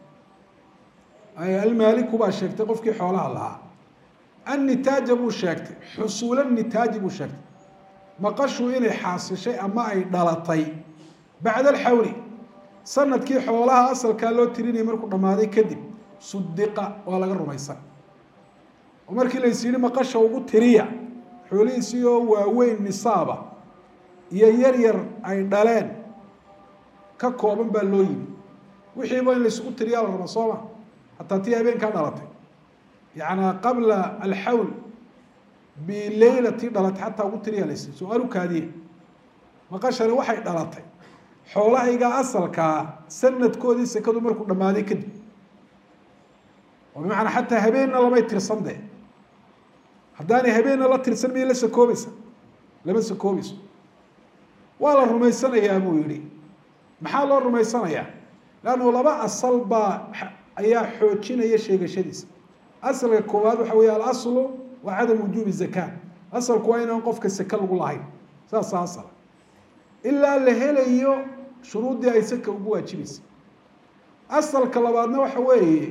almaaliku baa sheegtay qofkii xoolaha lahaa annitaaja buu sheegtay xusuula nitaaji buu sheegtay maqashu inay xaasishay ama ay dhalatay bacda alxawli sanadkii xoolaha asalkaa loo tirinayay markuu dhammaaday kadib sudiqa waa laga rumaysan oo markii lays yihi maqasha ugu tiriya xoolihiisii oo waaweyn nisaaba iyo yar yar ay dhaleen ka kooban baa loo yimi wixiiba in laysugu tiriyaa la raba sooma hataa tii habeenkaa dhalatay yacnaa qabla alxawl bileylatii dhalatay xataa ugu tiriyaa lays su-aalu kaadiye maqashani waxay dhalatay xoolahayga asalkaa sanadkoodii sekadu markuu dhammaaday kadib oo bimacnaa xataa habeenna lamay tirsan dee haddaanay habeenna la tirsan miyay la sakoobaysa lama sakoobayso waa la rumaysanayaa buu yihi maxaa loo rumaysanayaa leannu laba asal baa ayaa xoojinaya sheegashadiisa asalka koowaad waxa weeye alaslu waa cadam wujuubi zaka asalku waa inaan qofka seke lagu lahayn saasa asal ilaa la helayo shuruuddii ay saka ugu waajibaysa asalka labaadna waxa weeye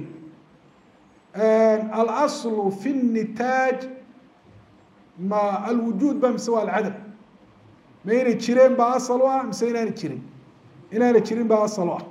alaslu fi nitaaj ma alwujuud ba mise waa alcadam ma inay jireen baa asal u ah mise inaana jirin inaana jirin baa asal u ah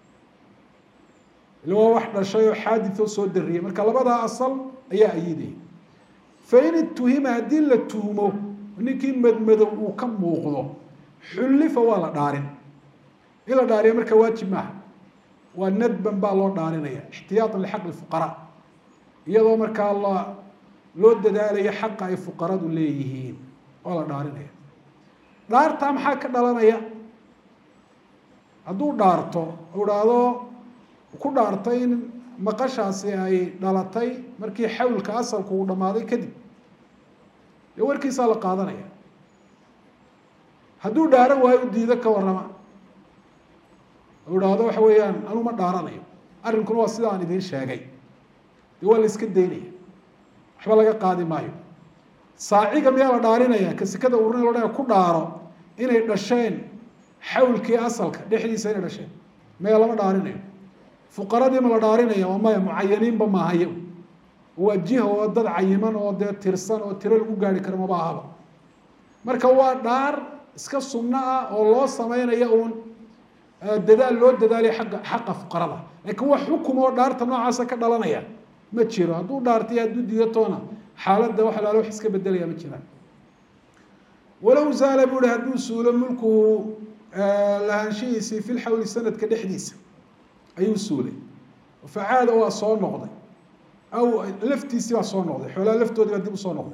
ila waa wax dhashay oo xaaditoo soo dariyay marka labadaa asal ayaa ayidaya fain ituhima haddii la tuhmo ninkii madmadow uu ka muuqdo xullifa waa la dhaarin in la dhaariya marka waajib maaha waa nadban baa loo dhaarinaya ixtiyaatan lixaq lfuqaraa iyadoo markaa la loo dadaalayo xaqa ay fuqaradu leeyihiin waa la dhaarinaya dhaartaa maxaa ka dhalanaya hadduu dhaarto u dhaahdo ku dhaartay in maqashaasi ay dhalatay markii xawlka asalku uu dhammaaday kadib dee warkiisaa la qaadanaya hadduu dhaaran waayo u diido ka warrama u idhaahdo waxa weeyaan anu ma dhaaranayo arrinkuna waa sida aan idiin sheegay dee waa la iska daynaya waxba laga qaadi maayo saaciga miyaa la dhaarinaya ka sekada urinay lo dhan ku dhaaro inay dhasheen xawlkii asalka dhexdiisa inay dhasheen maya lama dhaarinayo fuqaradii ma la dhaarinaya waa maya mucayaniinba maahayo waa jiha oo dad cayiman oo dee tirsan oo tiro lagu gaari karo maba ahaba marka waa dhaar iska sunno ah oo loo sameynaya uun dadaal loo dadaaliya agga xaqa fuqarada laakiin wax xukum oo dhaarta noocaasa ka dhalanaya ma jiro hadduu dhaartay hadduu diidatoona xaaladda wax alaalo wax iska bedelaya ma jiraan walow zaala buu hi hadduu suulo mulkuhu lahaanshihiisii fi lxawli sanadka dhexdiisa ayuu suulay facaada waa soo noqday aw laftiisii baa soo noqday xoolaha laftoodii baa dib usoo noqday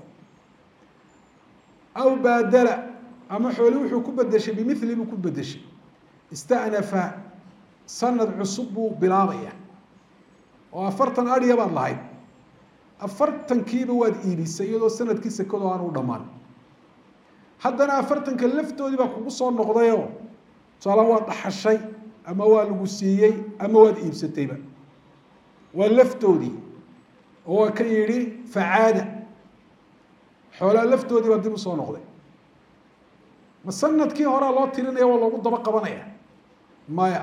aw baadala ama xooli wuxuu ku bedeshay bimili buu ku bedeshay istanafa sanad cusub buu bilaabaya oo afartan adhiya baad lahayd afartankiiba waad iibisay iyadoo sanadkii sekado aan u dhammaan haddana afartanka laftoodii baa kugu soo noqdayoo tusaala waad dhaxashay ama waa lagu siiyey ama waad iibsatayba waa laftoodii oo waa ka yidhi facaada xoolaa laftoodii baa dib usoo noqday ma sanadkii horea loo tirinaya waa loogu daba qabanaya maya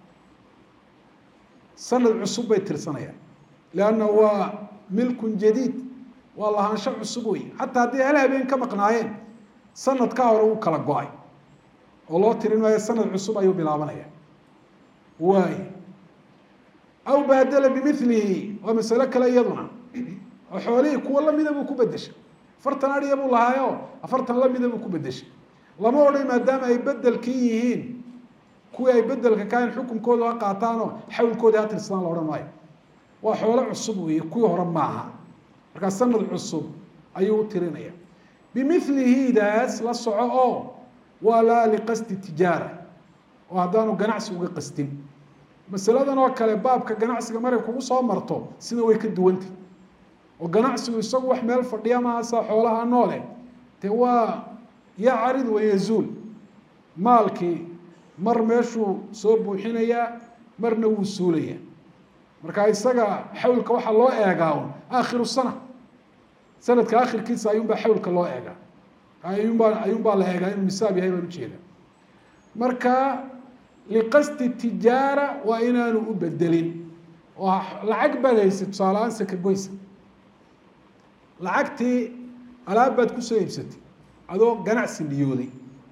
sanad cusub bay tirsanayaan leanna waa milkun jadiid waa lahaansho cusub wey xataa haddii hal habeen ka maqnaayeen sanadkaa hore uu kala go-ay oo loo tirin maayo sanad cusub ayuu bilaabanaya waay aw baadala bimilihi waa masalo kale iyaduna oo xoolihii kuwa lamida buu ku bedeshay afartan adhiya buu lahaayo afartan lamida buu ku bedeshay lama odhan maadaama ay bedelkii yihiin kuwii ay bedelka kahayn xukunkooda ha qaataanoo xawlkoodii ha tirsadaan la odhan maayo waa xoolo cusub weeye kuwii hore maaha markaa sanad cusub ayuu u tirinaya bimilihidaas la soco oo waa laa liqasdi tijaara oo haddaanu ganacsi uga qastin masaladan oo kale baabka ganacsiga maray kugu soo marto sida way ka duwantay oo ganacsigu isagu wax meel fadhiya maasa xoolaha noole dee waa yacarid wayazuul maalkii mar meeshuu soo buuxinayaa marna wuu suulayaa marka isaga xawlka waxaa loo eegaa un aakhiru sana sanadka akhirkiisa ayuunbaa xawlka loo eegaa ayuunbaa ayuunbaa la eegaa inuu nisaab yahay baan ujeeda marka liqasdi tijaara waa inaanu u bedelin oo lacag baad haysay tusaale-aan saka goysa lacagtii alaab baad kusoo iibsatay adoo ganacsi niyooday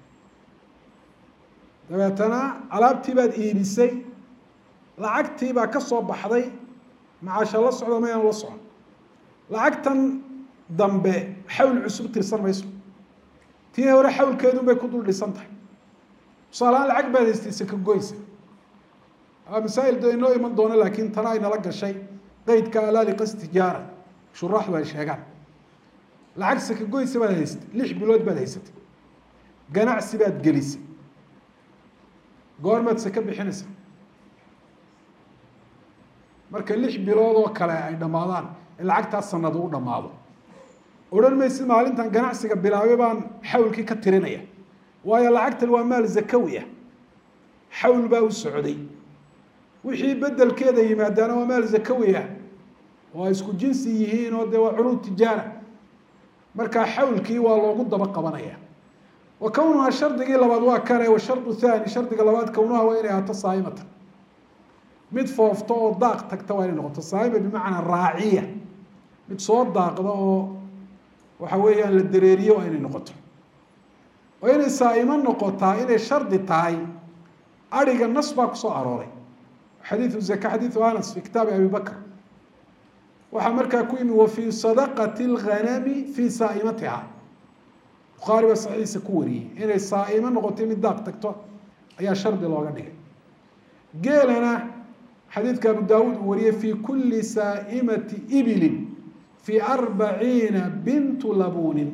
dabeetana alaabtii baad iibisay lacagtii baa ka soo baxday macaasha la socda mayaan la socon lacagtan dambe xawl cusub tirsan mayso tii hore xawlkeedun bay ku dul dhisan tahay tusaaleaan lacag baad haystay saka goysa masaa'il de inoo iman doono laakiin tana ay nala gashay qeydka alaa liqas tijaara shuraaxdu ay sheegaan lacag saka goysa baad haystay lix bilood baad haysatay ganacsi baad gelisay goormaad saka bixinaysa marka lix bilood oo kale ay dhammaadaan in lacagtaas sanad u dhammaado odhan maysid maalintan ganacsiga bilaabay baan xawlkii ka tirinaya waayo lacagtan waa maal zakawi ah xawl baa u socday wixii bedelkeeda yimaadaana waa maal zakawi ah oo ay isku jinsi yihiin oo dee waa curuud tijaara markaa xawlkii waa loogu daba qabanaya wa kownuhaa shardigii labaad waa kane wa shardu thani shardiga labaad kownuha waa inay ahaato saa'imatan mid foofto oo daaq tagta waa inay noqoto saa'ima bimacnaa raaciya mid soo daaqda oo waxa weeyaan la dareeriyo waa inay noqoto oo inay saa'imo noqotaa inay shardi tahay ariga nas baa kusoo arooray xadiiu zaka xadiiu anas fi kitaabi abi bakr waxaa markaa ku yimi wa fii sadaqati اlghanami fii saa'imatiha bukhaari baa saxiiisa ku wariyey inay saa'imo noqotay mid daaq tagto ayaa shardi looga dhigay geelana xadiidka abu daawuud uu wariyey fi kuli saa'imati ibilin fi arbaciina bintu labunin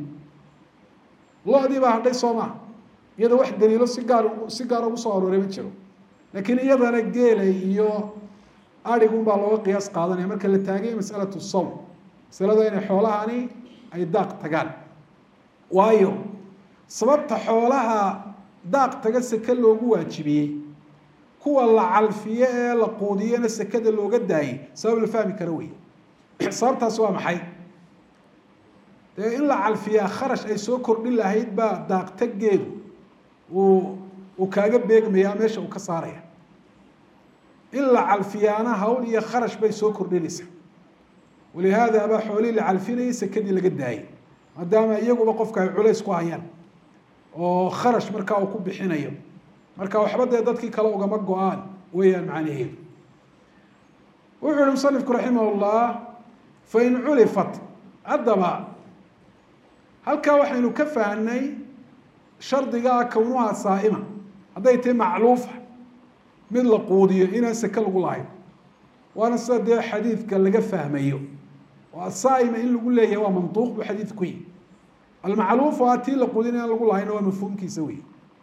lo-dii baa hadhay soo maa iyada wax daliilo si gaar si gaar ugu soo arooray ma jiro laakiin iyadana geela iyo arigun baa looga qiyaas qaadanaya marka la taagay masalatu sawm masalada inay xoolahani ay daaq tagaan waayo sababta xoolaha daaq taga seke loogu waajibiyey kuwa la calfiyo ee la quudiyana sekada looga daayay sabab la fahmi karo wey sababtaas waa maxay dee in la calfiyaa kharash ay soo kordhin lahayd baa daaqtageedu uu uu kaaga beegmayaa meesha uu ka saaraya in la calfiyaana hawl iyo kharash bay soo kordhinaysaa walihaada baa xoolihii la calfinayay sekadii laga daayay maadaama iyaguba qofka ay culays ku hayaan oo kharash markaa uu ku bixinayo marka waxba dee dadkii kale ugama go-aan weeyaan macnaheedu wuxuu yihi musanifku raximah llah fain culifat haddaba halkaa waxaynu ka fahnay shardigaa kownuha saa'ima hadday tahay macluufa mid la quudiyo inaan seke lagu lahayn waana sida dee xadiidka laga fahmayo oo asaa'ima in lagu leeyahay waa mantuuq buu xadiid ku yihi almacluuf waa tii la quudin inaan lagu lahayn waa mafhuumkiisa wey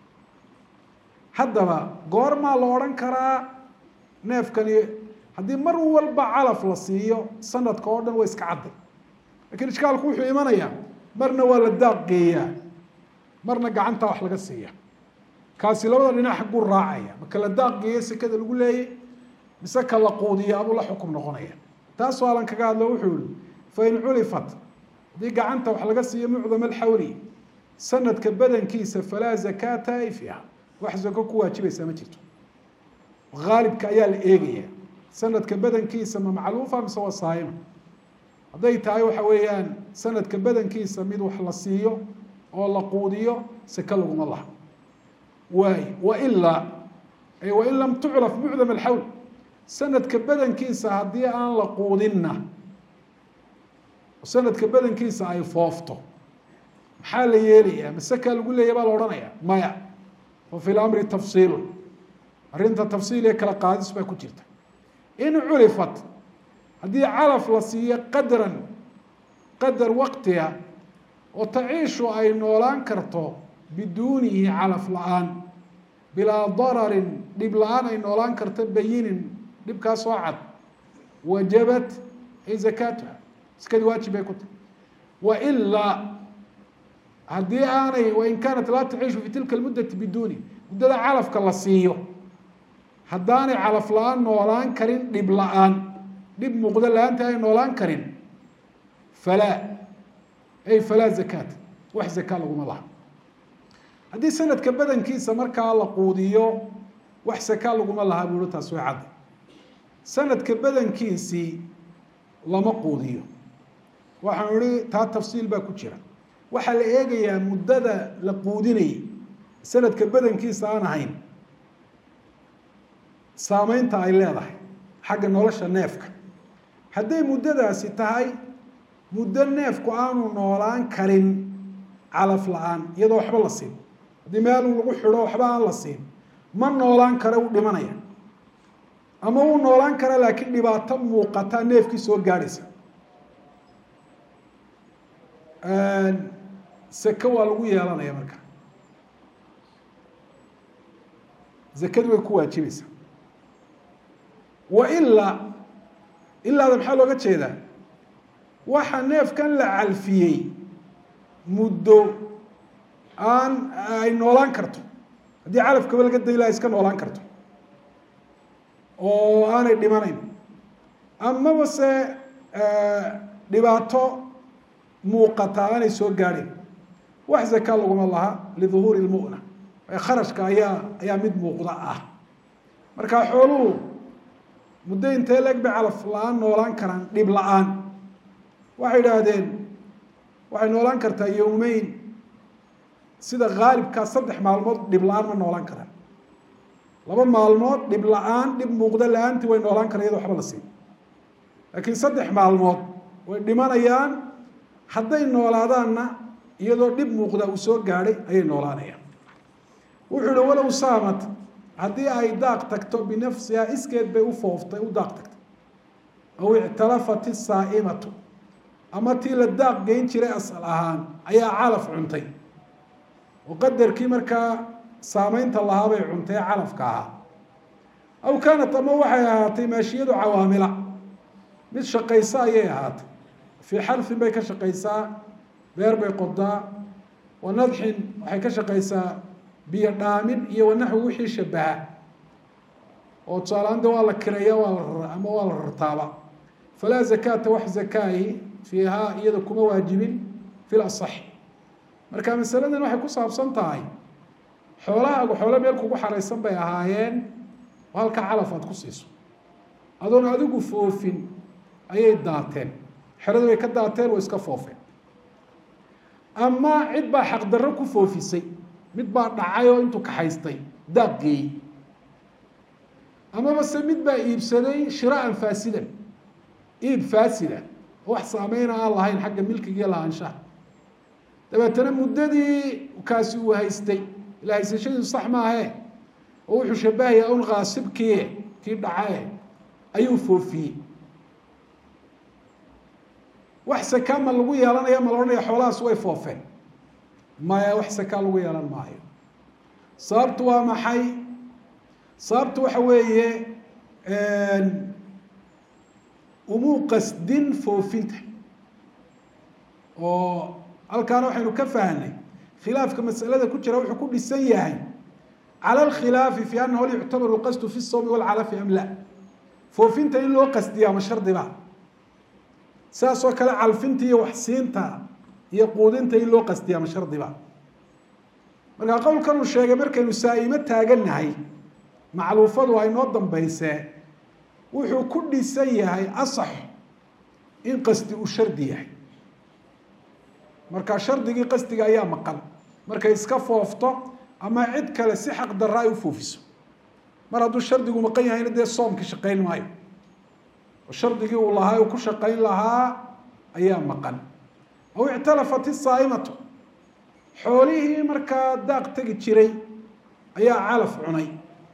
haddaba goormaa la odhan karaa neefkani haddii mar walba calaf la siiyo sanadka oo dhan waa iska cadday lakiin ishkaalku wuxuu imanayaa marna waa la daaq geeyaa marna gacanta wax laga siiya kaasi labada dhinac xagguu raacaya maka la daaq geeya sekada lagu leeyay mise ka la quudiya abuu la xukum noqonaya taas waalan kaga hadlo wuxuu yihi fain culifat haddii gacanta wax laga siiyo mucdam alxawli sanadka badankiisa falaa zakaata ay fiiha wax zako ku waajibaysaa ma jirto haalibka ayaa la eegaya sanadka badankiisa ma macluufa mise waa saayima hadday tahay waxa weeyaan sanadka badankiisa mid wax la siiyo oo la quudiyo seke laguma laha waay wailaa ay wain lam tucraf mucdam alxawl sanadka badankiisa haddii aan la quudinna sanadka badankiisa ay foofto maxaa la yeelayaa masekaa lagu leeya baa la odhanaya maya fa fi lamri tafsiilun arrinta tafsiil ee kala qaadis baa ku jirta in culifat haddii calaf la siiyo qadran qadar waqtiga oo taciishu ay noolaan karto biduunihi calaf la-aan bilaa dararin dhib la-aan ay noolaan karto bayinin dhibkaas oo cad wajabat ay zakaatuha iskadii waajib bay ku tahy wailaa haddii aanay wain kaanat laa taciishu fi tilka lmuddati biduuni muddada calafka la siiyo haddaanay calaf la-aan noolaan karin dhib la-aan dhib muuqdo la-aanta ay noolaan karin falaa ay falaa zakaat wax zaka laguma laha haddii sanadka badankiisa markaa la quudiyo wax saka laguma laha buuhi taas way cadda sanadka badankiisii lama quudiyo waxaan ihi taa tafsiil baa ku jira waxaa la eegayaa muddada la quudinayay sanadka badankiisa aan ahayn saameynta ay leedahay xagga nolosha neefka hadday muddadaasi tahay muddo neefku aanu noolaan karin calaf la-aan iyadoo waxba la siin haddii meel lagu xidho waxba aan la siin ma noolaan kare u dhimanaya ama uu noolaan kara laakiin dhibaato muuqata neefkii soo gaadhaysa seke waa lagu yeelanaya marka zakadu way ku waajibaysaa wa ilaa ilaada maxaa looga jeedaa waxa neefkan la calfiyey muddo aan ay noolaan karto haddii calafkaba laga day laha iska noolaan karto oo aanay dhimanayn amaba se dhibaato muuqata aanay soo gaadhayn wax zaka laguma laha liduhuuri lmu'na kharashka ayaa ayaa mid muuqda ah marka xooluhu muddo intee leeg bay calaf la-aan noolaan karaan dhib la-aan waxay idhaahdeen waxay noolaan kartaa yowmeyn sida haalibkaa saddex maalmood dhib la-aan ma noolaan karaan laba maalmood dhib la-aan dhib muuqda la-aantii way noolaan karaan iyadoo waxba la siin laakiin saddex maalmood way dhimanayaan hadday noolaadaanna iyadoo dhib muuqda uu soo gaadhay ayay noolaanayaan wuxuu ihi walow saamat haddii ay daaq tagto binafsihaa iskeed bay u fooftay u daaq tagtay aw ictalafat isaa'imatu ama tii la daaq geyn jiray asal ahaan ayaa calaf cuntay oo qadarkii markaa saameynta lahaabay cuntay calafka ahaa aw kaanat ama waxay ahaatay maashiyadu cawaamila mid shaqaysa ayay ahaatay fii xarfin bay ka shaqaysaa beer bay qodaa wa nadxin waxay ka shaqaysaa biyo dhaamin iyo wanaxwi wixii shabaha oo tusaalahaan de waa la kireeya waa la rara ama waa la rartaaba falaa zakaata wax zakaahi fiihaa iyada kuma waajibin fi lasaxi marka masaladan waxay ku saabsan tahay xoolahaagu xoolo meel kugu xaraysan bay ahaayeen oo halkaa calaf aad ku siiso adoon adigu foofin ayay daateen xerada way ka daateen way iska foofeen ama cid baa xaqdarro ku foofisay mid baa dhacay oo intuu kaxaystay daaq geeyey amaba se mid baa iibsaday shiraan faasidan iib faasida oo wax saameyna aan lahayn xagga milkigiiyo lahaanshaha dabeetana muddadii kaasi uu haystay ila haysashadiisu sax maahe oo wuxuu shabahayaa un kaasibkii kii dhacae ayuu foofiyey wax sakaa ma lagu yeelanaya ma la odhanaya xoolahaas way foofeen maya wax sakaa lagu yeelan maayo sababtu waa maxay sababtu waxa weeye umuu qasdin foofinta oo halkaana waxaynu ka fahnay khilaafka masalada ku jira wuxuu ku dhisan yahay cala alkhilaafi fi anahu hal yuctabaru lqasdu fi sawmi walcalafi am la foofinta in loo qasdiyaa ma shardiba saas oo kale calfinta iyo waxsiinta iyo quudinta in loo qasdiyaa ma shardiba markaa qowlkan uu sheegay markaynu saa'imo taagannahay macluufadu ay noo dambaysee wuxuu ku dhisan yahay asax in qasdi uu shardi yahay marka shardigii qasdiga ayaa maqan markay iska foofto ama cid kale si xaq darra ay u foofiso mar hadduu shardigu maqan yahayna dee soomki shaqayn maayo oo shardigii uu lahaa uu ku shaqayn lahaa ayaa maqan aw ictalafat isaa'imatu xoolihii markaa daaq tegi jiray ayaa calaf cunay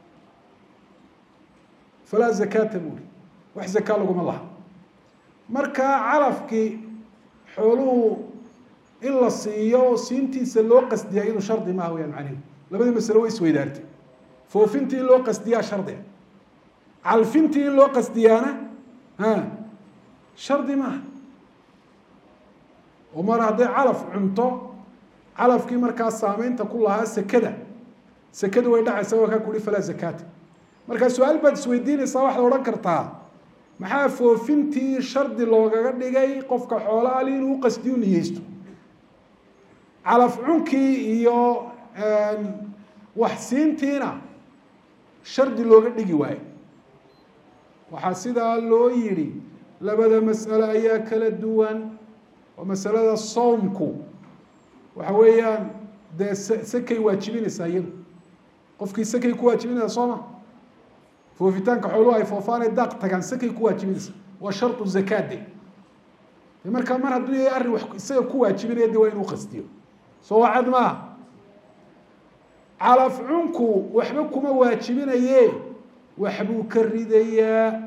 falaa zakaata buuri wax zakaa laguma laha markaa calafkii xooluhu in la siiyo oo siintiisa loo qasdiyaa iyadu shardi maaha wayaan macnihu labadii masale way isweydaartay foofintii in loo qasdiyaa shardiga calfintii in loo qasdiyaana ha shardi maaha oo mar hadday calaf cunto calafkii markaa saameynta ku lahaa sekada sekada way dhacaysa waa kaa kuhi falaa zakaata markaa su-aal baad isweydiinaysaa waxaad odhan kartaa maxaa foofintii shardi loogaga dhigay qofka xoolaali inuu qasdiyu niyeysto calaf cunkii iyo wax siintiina shardi looga dhigi waayo waxaa sidaa loo yidhi labada mas'alo ayaa kala duwan oo masalada soomku waxa weeyaan dee s sakay waajibinaysaa iyadu qofkii sakay ku waajibinaysa sooma foofitaanka xooluhu ay foofaanay daaq tagaan sakay ku waajibinaysa waa shardu zakaade de markaa mar hadduu yahay arrin wax isaga ku waajibinaya de waa inuu qastiyo soo wacad maaha calaf cunku waxba kuma waajibinaye waxbuu ka ridayaa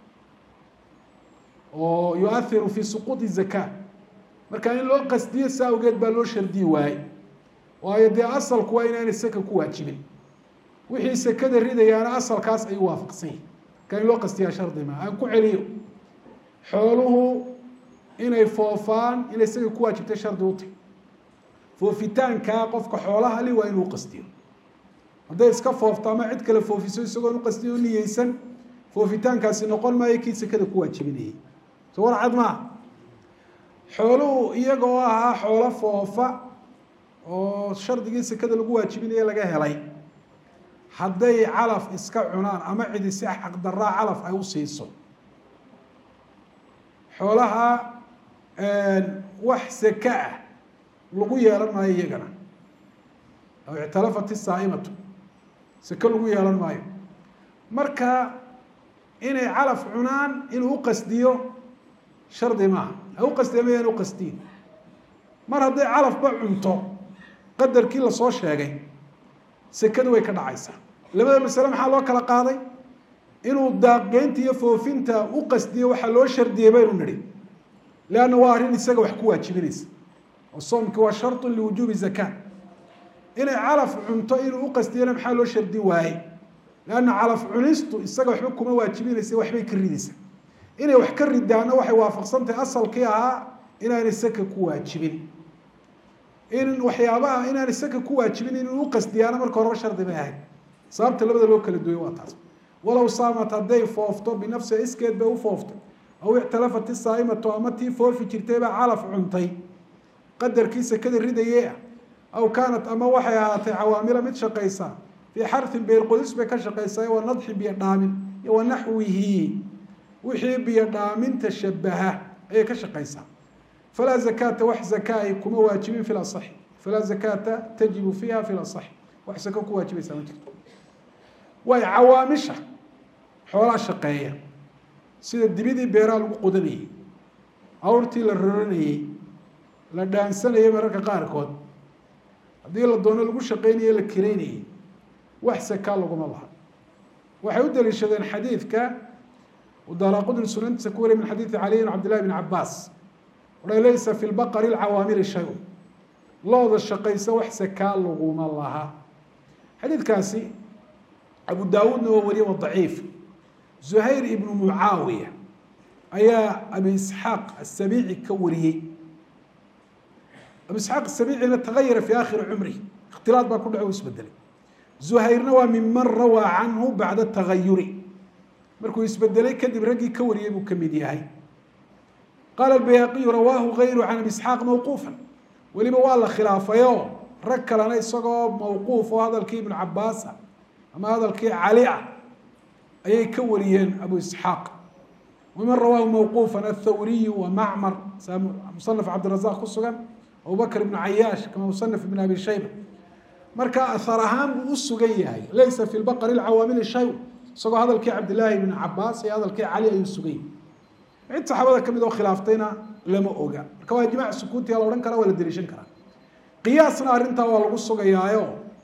oo yuahiru fi suquuط zaka marka in loo qasdiyo saa awgeed baa loo shardiyi waaye waayo dee asalku waa inaanay saka ku waajibin wixii sekada ridayaana asalkaas ay waafaqsan yihin marka in loo qastiyaa shardi ma aan ku celiyo xooluhu inay foofaan inay saka ku waajibtay shardi uti foofitaankaa qofka xoolaha li waa inuu qastiyo hadday iska foofto ama cid kale foofiso isagoon uqastiyo o niyeysan foofitaankaasi noqon maayo kii sekada ku waajibinayay so war cad maaha xooluhu iyagoo ahaa xoolo foofa oo shardigii sekada lagu waajibinaya laga helay hadday calaf iska cunaan ama cidi si xaqdaraa calaf ay u siiso xoolaha wax seke ah lagu yeelan maayo iyagana aw ictalafat isaaimatu seke lagu yeelan maayo marka inay calaf cunaan inuu uqasdiyo shardi maaha ha uqasdiya mayaan uqasdiyin mar hadday calafba cunto qadarkii lasoo sheegay sekadu way ka dhacaysaa labada masale maxaa loo kala qaaday inuu daaqgeynta iyo foofinta u qasdiyo waxaa loo shardiyey baynu nidhi leanna waa arrin isaga wax ku waajibinaysa oo soomki waa sharطu liwujuubi zaka inay calaf cunto inuu uqastiyana maxaa loo shardin waaye leanna calaf cunistu isaga waxba kuma waajibinaysa waxbay ka ridaysa inay wax ka ridaana waxay waafaqsantahay asalkii ahaa inaanay saka ku waajibin in waxyaabaha inaanay saka ku waajibin inuu uqasdiyaana marka horeba shardi bay ahayd sababta labada loo kala duway waa taas walow saamat hadday foofto binafsiha iskeed bay u fooftay aw ictalafat isaaimatu ama tii foofi jirtay baa calaf cuntay qadarkii sekada ridayee ah aw kaanat ama waxay ahaatay cawaamila mid shaqaysa fii xarfin beelqodis bay ka shaqaysaa wa nadxi biyo dhaamin iyo wa naxwihi wixii biyo dhaaminta shabaha ayay ka shaqaysaa falaa zakaata wax zakaahi kuma waajibin fi lasaxi falaa zakaata tajibu fiiha fi lasaxi wax sako ku waajibaysaa ma jirto waay cawaamisha xoolaa shaqeeya sida dibidii beeraha lagu qodanayey awrtii la roranayey la dhaansanayay mararka qaarkood haddii la doono lagu shaqeynayey la kireynayey wax sakaa laguma laha waxay u daliishadeen xadiidka daara qudni sunantiisa ku wariy min xadiidi caliy bn cabd llahi bn cabaas oha laysa fi lbaqari lcawaamili shay looda shaqaysa wax sakaa laguma laha xadiidkaasi abu daawuudna waa wariye wa daciif zuhayr ibnu mucaawiya ayaa abi isxaaq asabiici ka wariyey abu isxaaq asabiicina tagayara fi akhiri cumrih ikhtilaad baa ku dhaco u isbedelay zuhayrna waa miman rawaa canhu bacda tagayuri markuu isbedelay kadib raggii ka wariyey buu kamid yahay qaala bayhaqiyu rawaahu gayru can abi isxaaq mawquufa weliba waa la khilaafayoo rag kalena isagoo mawquuf oo hadalkii ibnu cabaasa ama hadalkii cali ah ayay ka wariyeen abu isxaaq waman rawaahu mawquufa athawriyu wa macmar musanaf cabdirazaq ku sugan abubakr ibnu cayaash kama musanaf ibn abi shayba marka ahar ahaan buu u sugan yahay laysa fi lbaqari lcawaamili shay isagoo hadalkii cabdillaahi ibn cabaas iyo hadalkii cali ayuu sugan yahay cid saxaabada kamid oo khilaaftayna lama oga marka waa ijmac sukuutiya la odhan karaa waa la deliishan karaa qiyaasna arrintaa waa lagu sugayaayo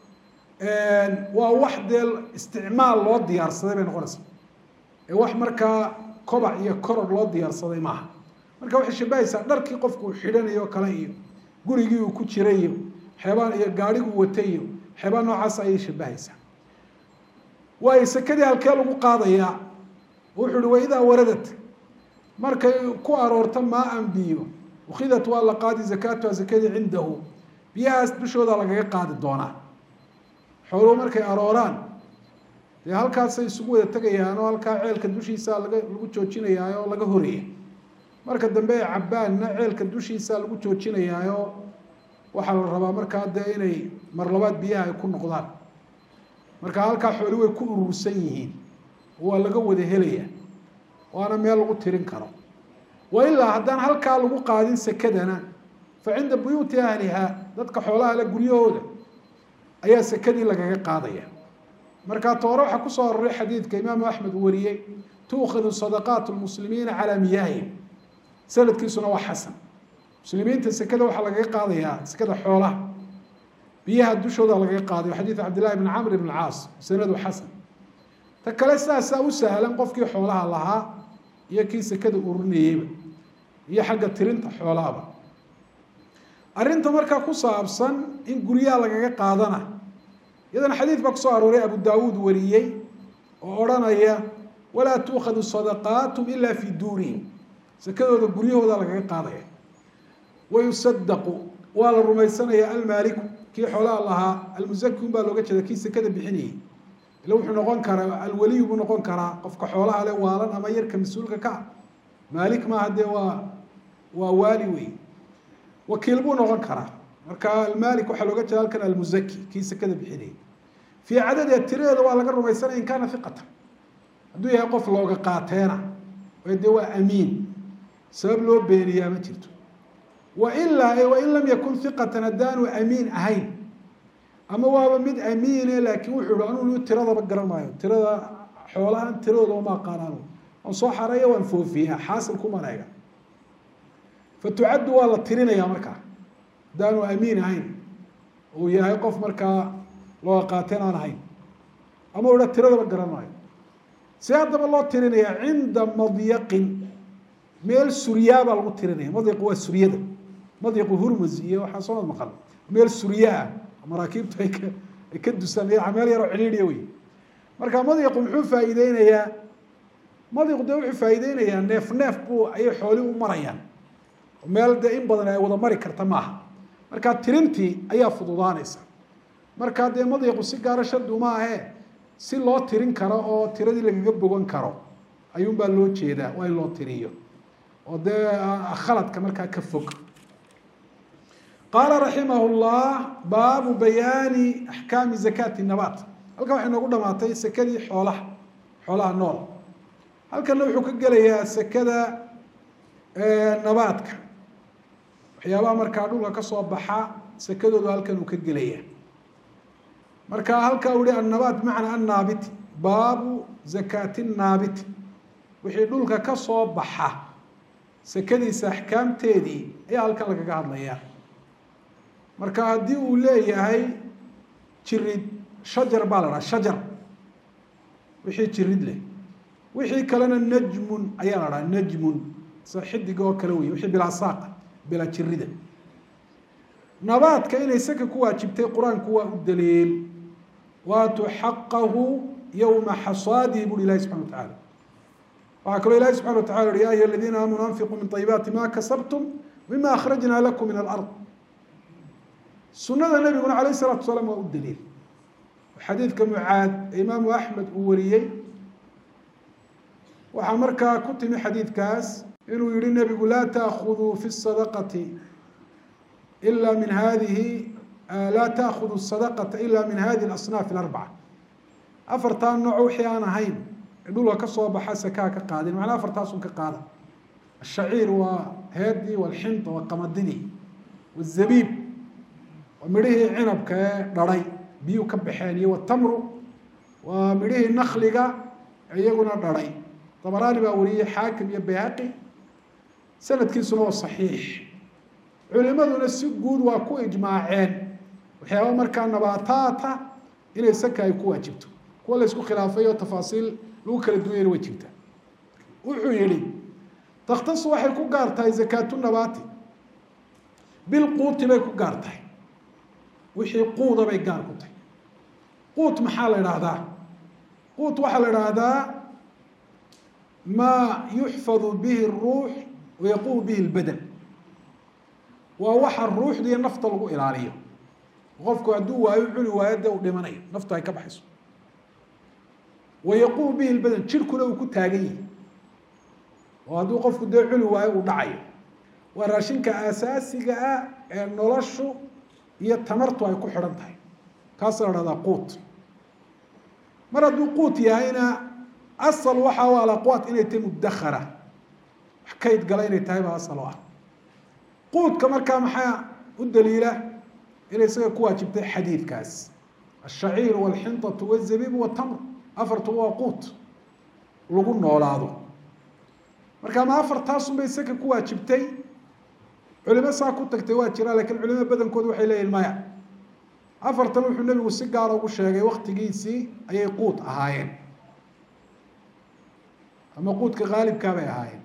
waa wax dee isticmaal loo diyaarsaday bay noqonaysaa ee wax markaa kobac iyo koror loo diyaarsaday maaha marka waxay shabahaysaa dharkii qofku uu xidhanayo kale iyo gurigii uu ku jiray iyo xeebaan iyo gaadhiguu watay iyo xeebaan noocaas ayay shabahaysaa waayo sekadii halkee lagu qaadayaa wuxuu uhi waidaa waradat markay ku aroorto maa an biyo ukhidat waa la qaadi zakaatuha zakadii cindahu biyahaas dushooda lagaga qaadi doonaa xooluhu markay arooraan dee halkaasay isugu wada tegayaan oo halkaa ceelka dushiisa laga lagu joojinayaa oo laga horaya marka dambe ay cabbaanna ceelka dushiisa lagu joojinayaayoo waxaa la rabaa markaa dee inay mar labaad biyaha ay ku noqdaan marka halkaa xooli way ku urursan yihiin waa laga wada helaya waana meel lagu tirin karo wa ilaa haddaan halkaa lagu qaadin sekadana fa cinda buyuuti ahliha dadka xoolaha le guryahooda ayaa sekadii lagaga qaadaya marka toore waxaa kusoo aroray xadiidka imaamu axmed uu wariyey tuukhadu sadaqaat lmuslimiina calaa miyaahihim sanadkiisuna waa xasan muslimiinta sekada waxaa lagaga qaadayaa sekada xoolaha biyaha dushooda lagaga qaadayo xadiid cabdillahi bn camr bn caas sanadu xasan ta kale sidaasaa u sahlan qofkii xoolaha lahaa iyo kii sekada urinayeyba iyo xagga tirinta xoolahaba arrinta markaa ku saabsan in guryaha lagaga qaadana iyadana xadiid baa kusoo arooray abu daawuud wariyey oo odhanaya walaa tuukhadu sadaqaatum ila fi duurihim sekadooda guryahooda lagaga qaadaya wayusadaqu waa la rumaysanaya almaaliku kii xoolaha lahaa almusaki un baa looga jeeda kii sekada bixinayay ila wuxuu noqon karaa alwaliyu buu noqon karaa qofka xoolaha le waalan ama yarka mas-uulka ka ah maalik maaha dee waa waa waali wey wakiil buu noqon karaa marka almaalik waxaa looga jeeda halkan almusaki kii sekada bixinayay fii cadadiha tiradeeda waa laga rumaysanaya in kaana hiqatan hadduu yahay qof looga qaateena dee waa amiin sabab loo beeniyaa ma jirto wailaa wain lam yakun hiqatan haddaanu amiin ahayn ama waaba mid amiine laakiin wuxuu hi anuu tiradaba garan maayo tirada xoolahan tiradooda ma aqaanaan waan soo xareeya waan foofiyaa xaasil kuman ega fatucaddu waa la tirinayaa markaa haddaanu amiin ahayn uu yahay qof markaa looga qaateen aan ahayn ama u ha tiradaba garan maayo see haddaba loo tirinaya cinda madyaqin meel suryaa baa lagu tirinaya madyaqu waa suryada madyaqu hurmus iyo waxaa soo maqal meel surya ah maraakiibtu ay ka ay ka dusaan meel yaroo cidhiidhiya wey marka madyaqu muxuu faa'iideynayaa madyaqu dee wuxuu faa'iideynayaa neef neef buu ayay xooli u marayaan meel dee in badan ay wada mari karta maaha marka tirintii ayaa fududaanaysa marka dee madyaqu si gaara shardi uma ahee si loo tirin karo oo tiradii lagaga bogan karo ayuunbaa loo jeedaa waa in loo tiriyo oo dee khaladka markaa ka fog qaala raximah llah baabu bayaani axkaami zakaati nabaat halkan waxay noogu dhamaatay sekadii xoolaha xoolaha nool halkanna wuxuu ka gelayaa sekada nabaadka waxyaabaha markaa dhulka kasoo baxa sekadoodu halkan uu ka gelaya marka halkaa u hi annabaat bimacnaa annaabiti baabu zakaati naabiti wixii dhulka kasoo baxa sekadiisa axkaamteedii ayaa halkan lagaga hadlaya marka haddii uu leeyahay jirid shajar baa la dhaha shajar wixii jirid leh wixii kalena najmun ayaa la dhaha najmun sida xidiga oo kale wey wixii bilaa saaqa bilaa jirida nabaadka inay saka ku waajibtay qur-aanku waa u daliil waatuu xaqahu yowma xasaadihi buri ilahi subxana wa tacala waxaa kaloo ilahi subxana wa tacala uhi ya ayuha aladiina aamanuu anfiquu min طayibaati ma kasabtum mima akhrajna lakum min alard sunada nabiguna alayh الsalatu salaam waa u daliil xadiidka mucaad ee imaamu axmed uu wariyey waxaa markaa ku timi xadiidkaas inuu yihi nebigu laa taakuduu fi الsadaqati ila min hadihi laa taakuduu الsadaqata ila min hadihi اlasnaaf اlarbaca afartaa nooc wixii aan ahayn dhulka kasoo baxa sakaa ka qaadin macnaa afartaasun ka qaada ashaciir waa heedii walxinta waa qamadidii wazabiib waa midhihii cinabka ee dharay biyuu ka baxeen iyo watamru waa midhihii nakliga iyaguna dharay dabaraani baa wariyey xaakim iyo bayhaqi sanadkiisuna waa saxiix culimaduna si guud waa ku ijmaaceen waxyaaba markaa nabaataata inay saka ay ku waajibto kuwa la isku khilaafay oo tafaasiil lagu kala duwayana way jirtaa wuxuu yihi takhtasu waxay ku gaar tahay zakaatu nabaati bilquuti bay ku gaar tahay wixii quuda bay gaar ku tahay quut maxaa la idhaahdaa quut waxaa la idhaahdaa maa yuxfadu bihi الruux wayaqumu bihi اlbadan waa waxa ruuxda iyo nafta lagu ilaaliyo qofku hadduu waayo cuni waayo dee u dhimanayo naftu ay ka baxayso wayaqumu bihi lbadan jirhkuna uu ku taagan yahi oo hadduu qofku dee cuni waayo uu dhacayo waa raashinka asaasiga ah ee noloshu iyo tamartu ay ku xidhan tahay kaasa la hahdaa quut mar hadduu quut yahayna asal waxa u alaqwaat inay tahay mudakara wax kayd gala inay tahay baa asal u ah quudka markaa maxaa u daliila inay isaga ku waajibtay xadiidkaas ashaciir walxinطatu wاzabiib watamr afartu waa quut lagu noolaado marka ma afartaasun bay isaga ku waajibtay culimo saa ku tagtay waa jira lakiin culimada badankoodu waxay leeyihin maya afartan wuxuu nebigu si gaara ugu sheegay waktigiisii ayay quut ahaayeen ama quudka haalibkaa bay ahaayeen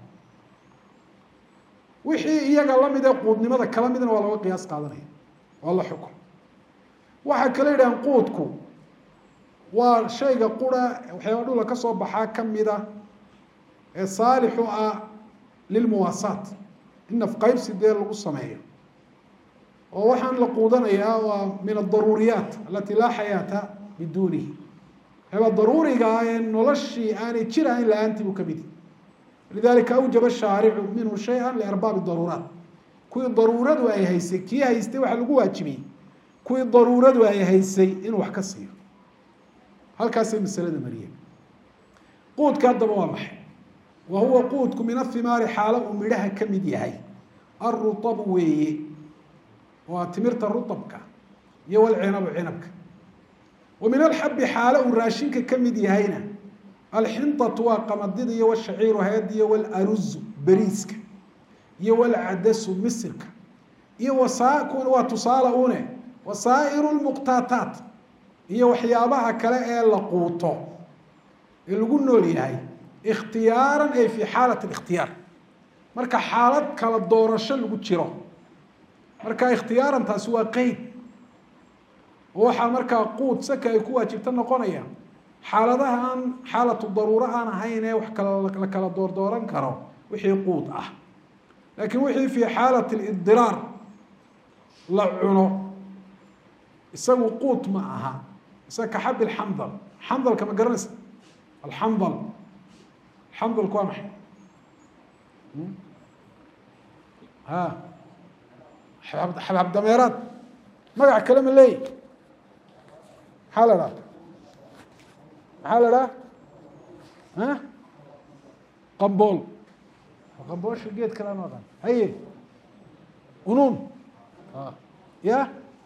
wixii iyaga lamid ee quudnimada kala midna waa looga qiyaas qaadanaya waa la xukun waxaa kala yidhahan quudku waa shayga qura waxyaaba dhula ka soo baxaa kamida ee saalixu ah lilmuwaasaat in nafqaybsi dee lagu sameeyo oo waxaan la quudanayaa waa min adaruuriyaat alati laa xayaata biduunihi waxyaaba daruuriga ah ee noloshii aanay jir ahayn la-aantii buu kamid lidalika awjaba shaaricu minhu shaya liarbaabi daruuraat kuwii daruuradu ay haysay kii haystay waxaa lagu waajibiyey kuwii daruuradu ay haysay inuu wax ka siiyo halkaasay masalada mariyeen quudka haddaba waa maxay wa huwa quudku min ahimaari xaalo uu midhaha ka mid yahay alruabu weeye waa timirta ruabka iyo walcinabu cinabka wa min alxabi xaalo uu raashinka ka mid yahayna alxinطatu waa qamadida iyo wshaciiru hayadiyo walaruzu beriiska iyo walcadasu misirka iyo wasa kuwan waa tusaale une wasaa'iru lmuqtaataat iyo waxyaabaha kale ee la quuto ee lagu nool yahay ikhtiyaaran ay fi xaalat اlikhtiyaar marka xaalad kala doorasho lagu jiro marka ikhtiyaaran taasi waa qeyd oo waxaa markaa quud saka ay ku waajibta noqonaya xaaladaha aan xaalatu daruuro aan ahayn ee wax kala la kala doordooran karo wixii quud ah laakiin wixii fi xaalat lidiraar la cuno isagu quut ma aha isaga kaxabi alxandal xandalka ma garanaysa alxandal xandalku waa maxay ha xabxab dameeraad magac kale ma leeyi maxaa la dhaha maxaa la dhaha ha qambool qamboosha geed kale aan aqaan haye unuun ya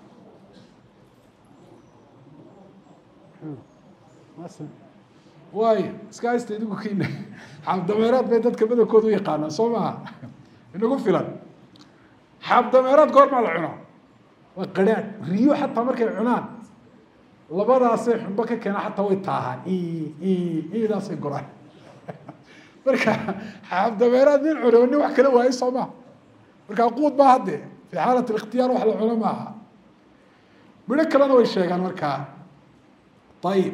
waayo iska haysta idigu kiina xaabdameeraad bay dadka badankooda u yaqaanaa soo maha inagu filan xaabdameeraad goormaa la cunaa waa qadhaadh riyo xataa markay cunaan labadaasay xunbo ka keena xataa way taahaan idaasay goraan marka xaabdameeraad nin cuno nin wax kala waayo soo maha markaa quud ma hadde fi xaalat اlikhtiyaar wax la cuno maaha midho kalena way sheegaan markaa ayib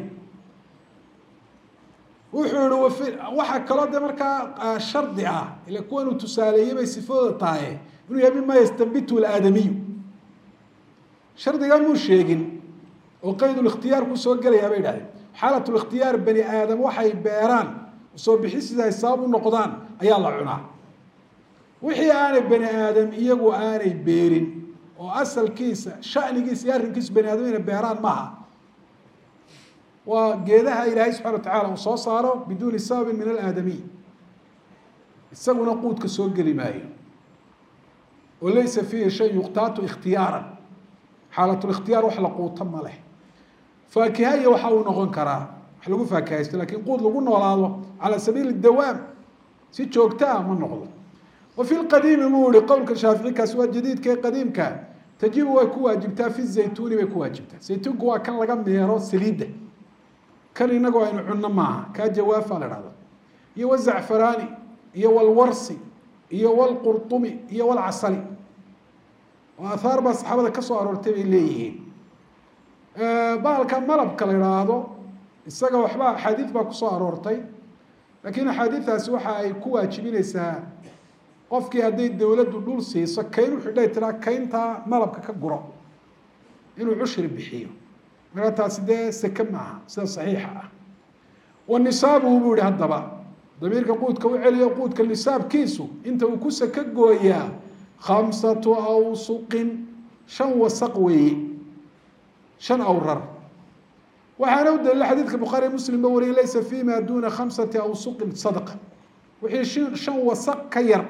wuxuu yihi waxaa kaloo de markaa shardi ah ila kuwan uu tusaaleeyey bay sifadooda tahay inuu yahay mima yastanbitu aadamiyu shardigaa muu sheegin oo qeyd اlikhtiyaar ku soo gelayaa bay dhahdeen xaalat اlikhtiyaar bani aadam waxay beeraan soo bixisiisa ay sabab u noqdaan ayaa la cunaa wixii aanay bani aadam iyagu aanay beerin oo asalkiisa shanigiisa iyo arrinkiisa bani aadam inay beeraan maaha waa geedaha ilaahay subxana wa tacala uu soo saaro biduuni sababin min alaadamiy isaguna quudka soo geli maayo oo laysa fiihi shay yuqtaatu ikhtiyaaran xaalatlikhtiyaar wax la quuto ma leh faakihaya waxa uu noqon karaa wax lagu faakihaysto lakin quud lagu noolaado cala sabiili dawaam si joogta ah ma noqdo wa fi lqadiimi buu yihi qowlka shaafici kaasi waa jadiidka ee qadiimka tajibu way ku waajibtaa fi zaytuuni bay ku waajibtaa zaytuunku waa kan laga meero saliidda kan inagu aynu cunno maaha kaa jawaafa la dhahdo iyo wazacfaraani iyo walwarsi iyo walqurطumi iyo walcasali oo ahaar baa saxaabada ka soo aroortay bay leeyihiin bahalka malabka la idhaahdo isaga waxba axaadiid baa kusoo aroortay laakiin axaadiidaasi waxa ay ku waajibineysaa qofkii hadday dowladdu dhul siiso kayn u xidhay tiraa kayntaa malabka ka guro inuu cushri bixiyo markaa taasi dee seke maaha sida saxiixa ah wanisaabuhu buu yihi haddaba damiirka quudka u celiyo quudka nisaabkiisu inta uu ku seke gooyaa khamsatu awsuqin shan wasaq weeye shan awrar waxaana u daliila xadiidka bukhaariy muslim ba wariyay laysa fi ma duna khamsati awsuqin sadaqa wixii shan wasaq ka yar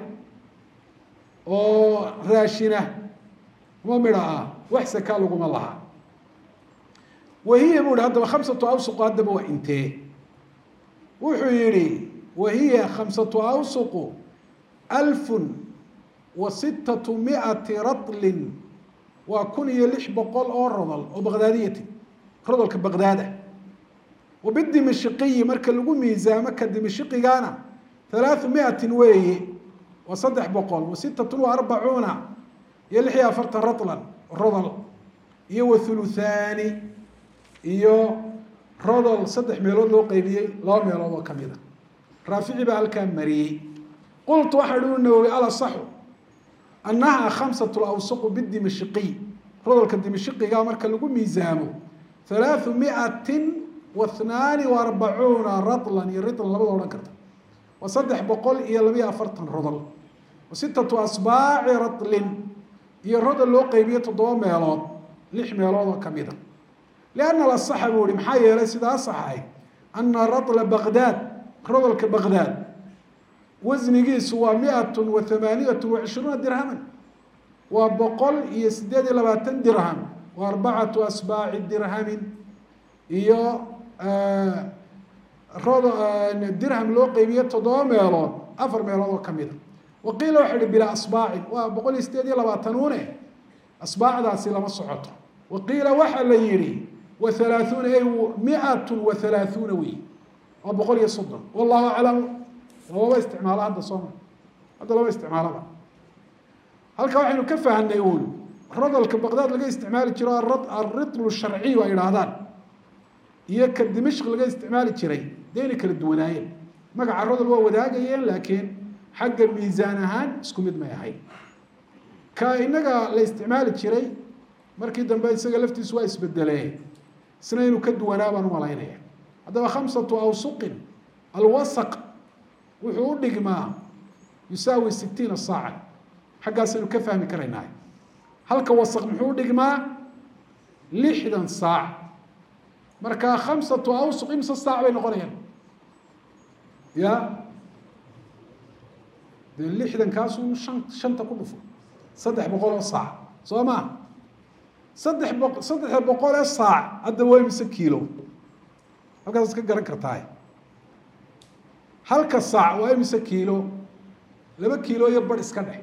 oo raashina ma midha ah wax sakaa laguma lahaa wahiya bu hi haddaba khamsatu awsuqu haddaba waa intee wuxuu yihi wahiya khamsatu awsuqu alfun wa sittatu miati ratlin waa kun iyo lix boqol oo rodol oo baqdaadiyati rodolka baqdaada wa bidimashiqiyi marka lagu miisaamo ka dimashiqigana halaathu miatin weeye waa saddex boqol wa sittatun wa arbacuuna iyo lix iyo afartan ratlan rodol iyo wa thuluthaani iyo rodol saddex meelood loo qeybiyey laba meelood oo kamid a raafici baa halkaa mariyey qultu waxaa hi u nawowi alasaxu annaha khamsatu lawsuqu bidimashiqiy rodolka dimashiqiga marka lagu miisaamo halaathu miatin wa hnaani wa arbacuuna ratlan iyo ritlan labada odhan karta waa saddex boqol iyo labiyo afartan rodol wa sittatu asbaaci ratlin iyo rodol loo qeybiyo toddoba meelood lix meelood oo kamid a lianna alasaxa buu ihi maxaa yeelay sidaa asaxay ana ratla baqdaad rodolka baqdaad wasnigiisu waa miatun wa hamaaniyatu wa cishruuna dirhaman waa boqol iyo sideed iyo labaatan dirham wa arbacatu asbaaci dirhamin iyo dirham loo qeybiye toddoba meelood afar meelood oo kamid a wa qiila waxa ihi bilaa asbaacin waa boqol iyo sideed iyo labaatanuune asbaacdaasi lama socoto wa qiila waxaa la yihi wa halaaثuuna ay miatu wa halaaثuuna wey waa boqol iyo soddon wallahu aclam lababa isticmaalo hadda sooma hadda laba isticmaalaba halka waxaynu ka fahanay uun rodolka baqdaad laga isticmaali jiro alritlu sharciy ay idhaahdaan iyo ka dimashq laga isticmaali jiray dee inay kala duwanaayeen magaca rodol waa wadaagayeen laakiin xagga miisaan ahaan isku mid may ahayn ka inaga la isticmaali jiray markii dambe isaga laftiisu waa isbedelee isna inuu ka duwanaa baan umalaynaya haddaba khamsatu awsuqin alwasaq wuxuu u dhigmaa yusaawi sitiina saaca xaggaasaynu ka fahmi karaynaa halka wasaq muxuu udhigmaa lixdan saac marka khamsatu awsuq imse saac bay noqonayaan ya dee lixdan kaasuu shan shanta ku dhufo saddex boqol oo saac soo ma saddex boq saddexda boqol ee saac hadda waa imise kiilo halkaas iska garan kartaa halka saac waa imise kiilo laba kiilo iyo badh iska dhex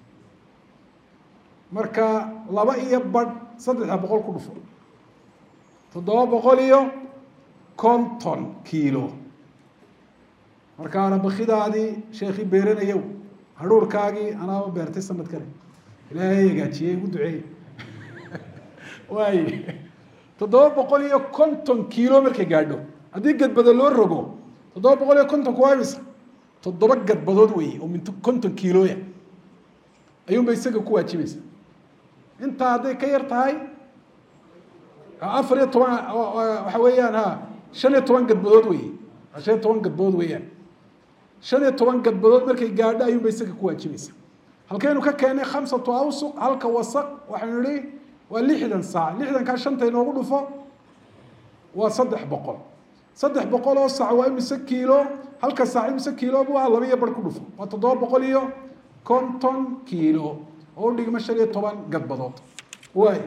marka laba iyo badh saddexda boqol ku dhufo toddoba boqol iyo konton kiilo markaana bakidaadii sheekii beeranayow hadhuurkaagii anaaba beertay sanadkani ilaahay hagaajiyey igu duceey waay toddoba boqol iyo konton kiilo markay gaadho haddii gadbado loo rogo toddoba boqol iyo kontonku waa imisa toddoba gadbadood wey oo minto konton kiilooya ayuunba isaga ku waajibaysa intaa hadday ka yar tahay afar iyo toban waxa weeyaan ha shan iyo toban gadbadood wey shan iyo toban gadbadood weeyaan shan iyo toban gadbadood markay gaadho ayuunba isaga ku waajibaysa halkaynu ka keenay khamsatu awsuq halka wasaq waxaynu nihi waa lixdan saac lixdankaa shanta inoogu dhufo waa saddex boqol saddex boqol oo saac waa imise kiilo halka saac imise kiilo bu ah laba iyo bar ku dhufo waa toddoba boqol iyo konton kiilo oo udhigma shan iyo toban gadbadood waay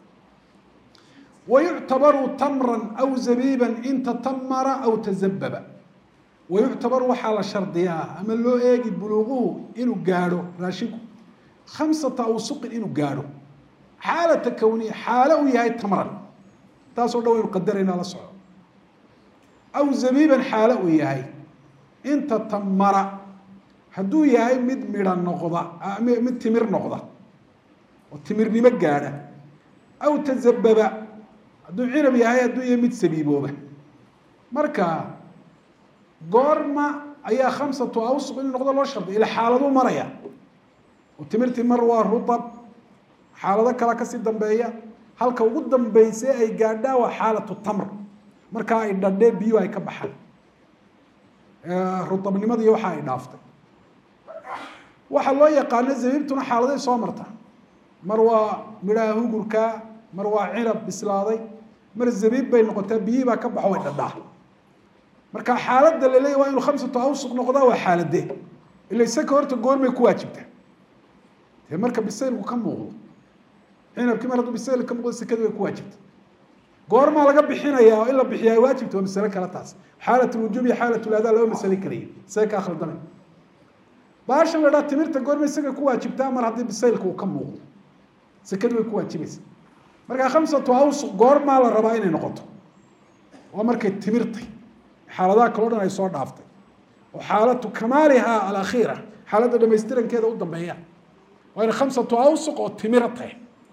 wayuctabaru tamran aw zabiiban in tatamara aw tazababa wayuctabaru waxaa la shardiyaa ama loo eegi buluuquhu inuu gaadho raashinku khamsata awsuqin inuu gaadho xaalata kowniya xaalo uu yahay tamran taasoo dhan waynu qadaraynaa la soco aw zabiiban xaalo uu yahay inta tamara hadduu yahay mid midha noqda mid timir noqda oo timirnimo gaadha aw tazababa hadduu cinab yahay hadduu yahay mid sabiibooba marka goorma ayaa khamsatu awsuq inuu noqdo loo sharday ila xaaladuu maraya oo timirtii mar waa rutab xaalado kala kasii dambeeya halka ugu dambayse ay gaadhaa waa xaalatu tamr markaa ay dhadhee biyo ay ka baxaan rutabnimada iyo waxa ay dhaaftay waxaa loo yaqaano zabiibtuna xaaladay soo marta mar waa midhaha hugurka mar waa cinab bislaaday mar zabiib bay noqotaa biyihii baa ka baxo way dhadhaa marka xaaladda la leeyahy waa inuu khamsatu awsuq noqdaa waa xaaladee ila isaka horta goormay ku waajibtaa dee marka bisaylku ka muuqdo cinabkii mar hadduu bisayl ka muuqdo sekadii way ku waajibta goormaa laga bixinaya oo in la bixiya ay waajibta waa masale kale taas xaalat lwujuub iyo xaalat ladaa laba masale kalayi isaga kaa khaldamay baashan la dhaa timirta goorma isaga ku waajibtaa mar haddii bisaylka uu ka muuqdo sekadii way ku waajibaysa markaa khamsatu awsuq goormaa la rabaa inay noqoto waa markay timirtay xaaladaha kaleo dhan ay soo dhaaftay oo xaalatu kamaalihaa alakhiira xaaladda dhamaystirankeeda u dambeeya waa inay khamsatu awsuq oo timira tahay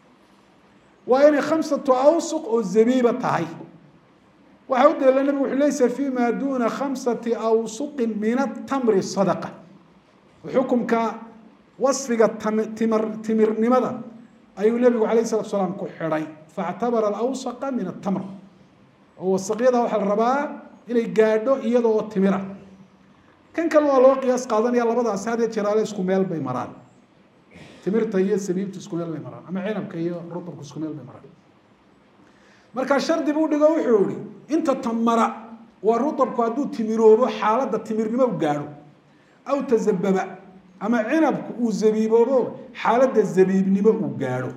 waa inay khamsatu awsuq oo zabiiba tahay waxaa u daliila nabigu wuxuu laysa fi ma duna khamsati awsuqin min atamri sadaqa xukumka wasfiga timir timirnimada ayuu nebigu alayh salatu salaam ku xidhay faactabara alawsaqa min atamr oo wasaqyada waxaa la rabaa inay gaadho iyada oo timira kan kale waa loo qiyaas qaadanaya labadaasi hadee jeraale isku meel bay maraan timirta iyo sabiibtu isku meel bay maraan ama cinabka iyo rutabku isku meel bay maraan markaa shardi buu dhigo wuxuu ihi inta tamara waa rutabku hadduu timiroobo xaaladda timirnimo u gaadho aw tazababa ama cinabku uu zabiiboobo xaaladda zabiibnimo uu gaadho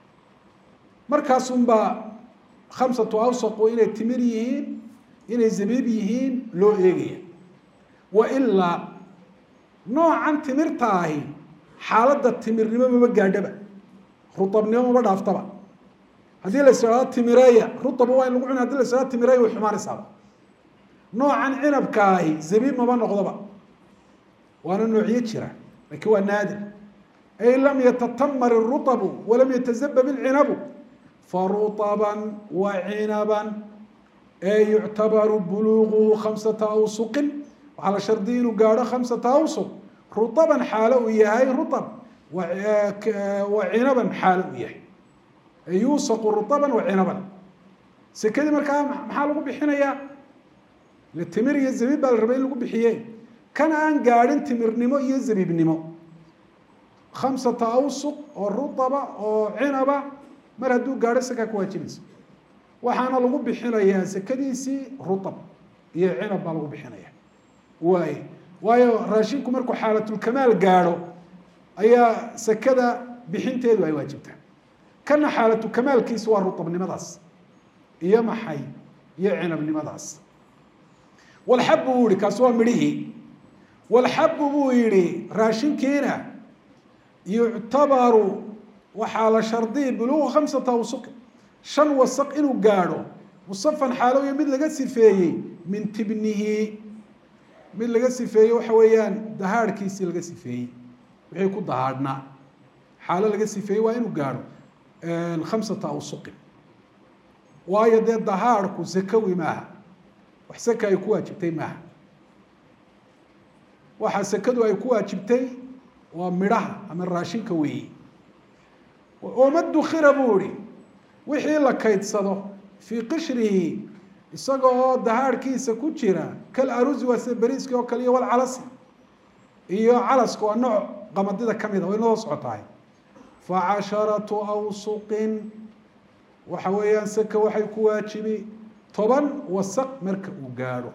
markaasunbaa khamsatu awsaqu inay timir yihiin inay zabiib yihiin loo eegaya wa ilaa noocan timirta ahi xaaladda timirnimo maba gaadhaba rutabnimo maba dhaaftaba haddii la ishaado timireeya rutaba waa in lagu cuna hadi la ishaado timireeya way xumaanaysaaba noocan cinabka ahi zabiib maba noqdoba waana noocyo jira lakin waa naadir ay lam yatatamar الruطbu walam yatazabab اlcinabu faruطba wacinaba ee yuctabaru buluغuhu khamsata awsuqin waxaa la shardiya inuu gaadho khamsata awsuq ruطban xaalo uu yahay ruطb wa cinaban xaalo uu yahay yuusaqu ruطba wacinaban sekadii markaa maxaa lagu bixinayaa timir iyo zabiib baa la rabay in lagu bixiye kan aan gaadhin timirnimo iyo zabiibnimo khamsata awsuq oo ruaba oo cinaba mar hadduu gaadho sakaa ku waajibaysa waxaana lagu bixinayaa sekadiisii ruab iyo cinab baa lagu bixinaya waay waayo raashinku markuu xaalatulkamaal gaadho ayaa sekada bixinteedu ay waajibtaa kana xaalatukamaalkiisa waa ruabnimadaas iyo maxay iyo cinabnimadaas walxabu buu yihi kaasi waa midhihii walxabu buu yihi raashinkiina yuctabaru waxaa la shardiyi buluuqa khamsata awsuq shan wasaq inuu gaadho musafan xaalowiya mid laga sifeeyey min tibnihi mid laga sifeeyey waxa weeyaan dahaadhkiisii laga sifeeyey wixii ku dahaadhnaa xaalo laga sifeeyey waa inuu gaadho khamsata awsuqin waayo dee dahaadhku sakawi maaha wax saka ay ku waajibtay maaha waxa sekadu ay ku waajibtay waa midhaha ama raashinka weeyi oma dukira buu ihi wixii la kaydsado fii qishrihi isaga oo dahaadhkiisa ku jira kal arusi waa sida beriiski oo kale iyo walcalasi iyo calaska waa nooc qamadida kamid a way noo socotahay fa casharatu awsuqin waxa weeyaan seka waxay ku waajibi toban wasaq marka uu gaadho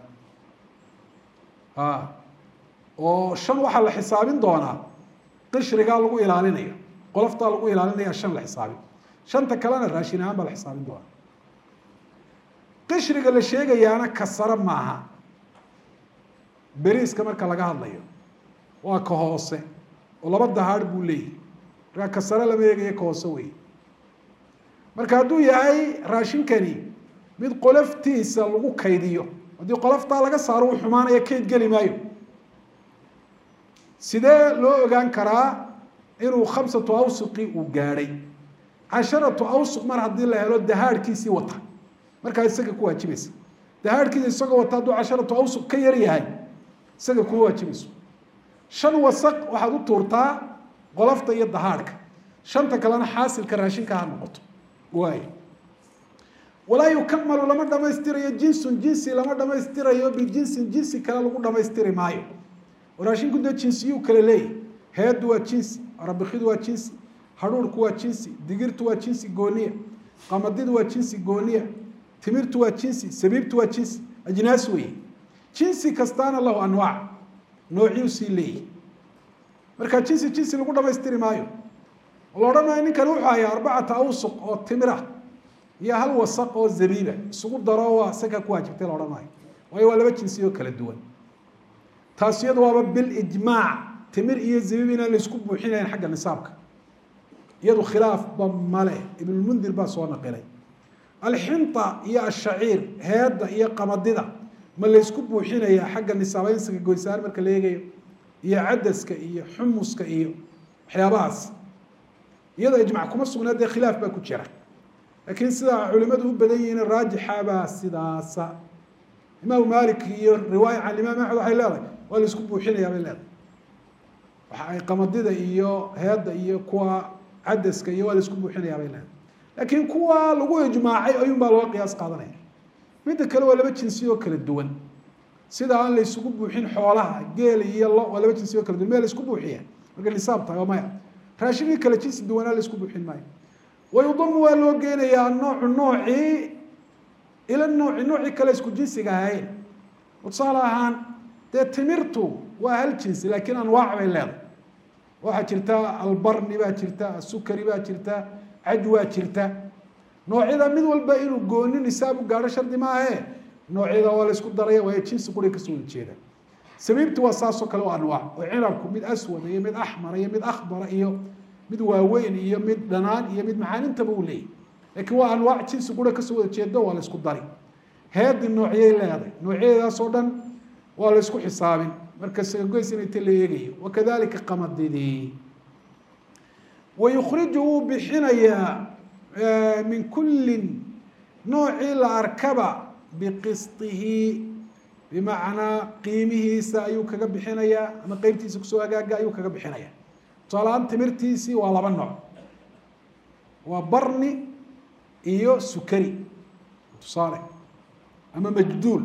a oo shan waxaa la xisaabin doonaa qishrigaa lagu ilaalinayo qoloftaa lagu ilaalinaya shan la xisaabin shanta kalena raashin ahaan baa la xisaabin doonaa qishriga la sheegayaana kasaro maaha beriiska marka laga hadlayo waa ka hoose oo laba dahaadh buu leeyahy markaa kasaro lama eegayo ka hoose wey marka hadduu yahay raashinkani mid qoloftiisa lagu kaydiyo haddii qoloftaa laga saaro uu xumaanaya kayd geli maayo sidee loo ogaan karaa inuu khamsatu awsuqi uu gaadhay casharatu awsuq mar haddii la helo dahaadhkiisii wata markaa isaga ku waajibaysa dahaadhkiisa isagoo wata hadduu casharatu awsuq ka yar yahay isaga kuma waajibayso shan wasaq waxaad u tuurtaa qolofta iyo dahaadhka shanta kalena xaasilka raashinka ha noqoto waay walaa yukamalu lama dhamaystirayo jinsun jinsi lama dhamaystirayo bijinsin jinsi kale lagu dhamaystiri maayo raashinku dee jinsiyuu kale leeyahy heeddu waa jinsi arabikidu waa jinsi hadhuurku waa jinsi digirtu waa jinsi gooniya qamadidu waa jinsi gooniya timirtu waa jinsi sabiibtu waa jinsi ajnaas weeye jinsi kastaana lahu anwaac noociyuu sii leeyahy marka jinsi jinsi lagu dhamaystiri maayo la odhan maayo ninkani wuxuu hayaa arbacata awsuq oo timira iyo hal wasaq oo zabiiba isugu daro waa saka ku waajibtay la odhan maayo waayo waa laba jinsi oo kala duwan taas iyadu waaba bilijmaac timir iyo zabiib inaan laisku buuxinayn xagga nisaabka iyadu khilaafba male ibnulmundir baa soo naqilay alxinta iyo ashaciir heedda iyo qamadida ma laysku buuxinayaa xagga nisaabeynsiga goysaan marka la eegayo iyo cadaska iyo xumuska iyo waxyaabahaas iyadoo ijmac kuma sugnaa dee khilaaf baa ku jira laakiin sida culimadu u badan yihiin raajixabaa sidaasa imaamu malik iyo riwaaya can imaam axmed waxay leedahay waa laisku buuxinayaa bay leedahay waxa ay qamadida iyo heedda iyo kuwa cadaska iyo waa laisku buuxinayaa bay leedahay laakiin kuwa lagu ijmaacay ayuun baa looga qiyaas qaadanaya midda kale waa laba jinsi oo kala duwan sida aan la isugu buuxin xoolaha geel iyo lo waa laba jinsi oo kala duwan meel la isku buuxiya marka nisaab tahay oo maya raashinkii kale jinsi duwanaa la isku buuxin maayo wayudamu waa loo geenayaa noocu noocii ila nooci noocii kale isku jinsiga ahayn tusaale ahaan dee timirtu waa hal jinsi laakiin anwaac bay leedahay waxaa jirta albarni baa jirta asukari baa jirta caj waa jirta noocyada mid walba inuu gooni nisaab u gaadho shardi maahe noocyada waa la isku daraya waayo jinsi quri kasoo wada jeeda sabiibtu waa saasoo kale oo anwaac oo cinabku mid aswada iyo mid axmara iyo mid akbara iyo mid waaweyn iyo mid dhanaan iyo mid macaanintaba uu leeyahy laakiin waa anwaac jinsi qura kasoo wada jeedo waa la isku dari heedi noocyay leedahay noocyadeedaas oo dhan waa la isku xisaabin marka sagagoys inayta la eegayo wakadalika qamadidii wayukhriju wuu bixinayaa min kullin noocii la arkaba biqistihi bimacnaa qiimihiisa ayuu kaga bixinayaa ama qeybtiisa kusoo hagaaga ayuu kaga bixinaya tusaalahaan timirtiisii waa laba nooc waa barni iyo sukari tusaale ama majduul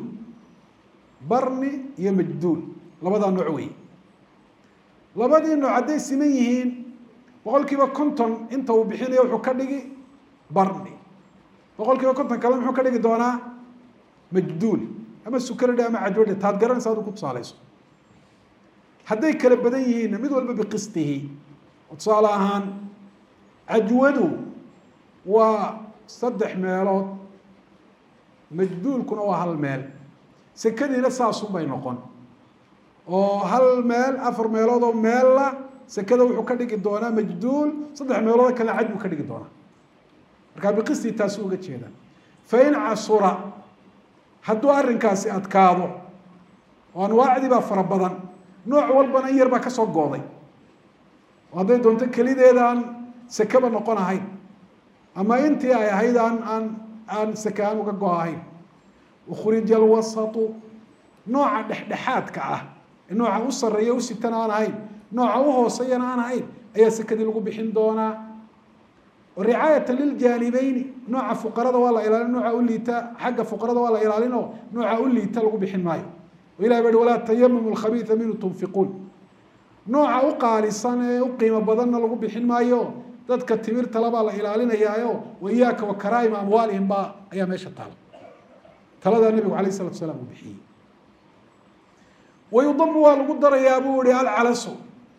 barni iyo majduul labadaa nooc wey labadii nooc hadday siman yihiin boqol kiiba konton inta uu bixinayo wuxuu ka dhigi barni boqol kiiba konton kale muxuu ka dhigi doonaa majduul ama sukaridhe ama cajwadhe taad garanaysa adu ku tusaaleyso hadday kala badan yihiinna mid walba biqistihi tusaale ahaan cajwadu waa saddex meelood majduulkuna waa hal meel sekadiina saasun bay noqon oo hal meel afar meelood oo meella sekada wuxuu ka dhigi doonaa majduul saddex meelood kalena caj buu ka dhigi doonaa markaa biqisti taasu uga jeeda fain casura hadduu arrinkaasi adkaado oo anwaacdii baa fara badan nooc walbana in yar baa kasoo gooday oo hadday doonto kelideedaan sekaba noqon ahayn ama intii ay ahayd aan aan aan seke aan uga go ahayn ukhrija alwasatu nooca dhexdhexaadka ah ee nooca u sarreeya u sitan aan ahayn nooca u hooseyana aan ahayn ayaa sekadii lagu bixin doonaa ricaayata liljaanibeyni nooca fuqarada waa la ilaalin nooca u liita xagga fuqarada waa la ilaalin oo nooca u liita lagu bixin maayo o ilahi ba hi walaa tayamamu lkhabiisa minhu tunfiquun nooca u qaalisan ee u qiimo badanna lagu bixin maayo dadka timirta labaa la ilaalinayaayo wa iyaaka wa karaa'ima amwaalihim baa ayaa meesha taala taladaa nabigu alayh isalatu salaam uu bixiyey wayudamu waa lagu darayaa buu ihi alcalasu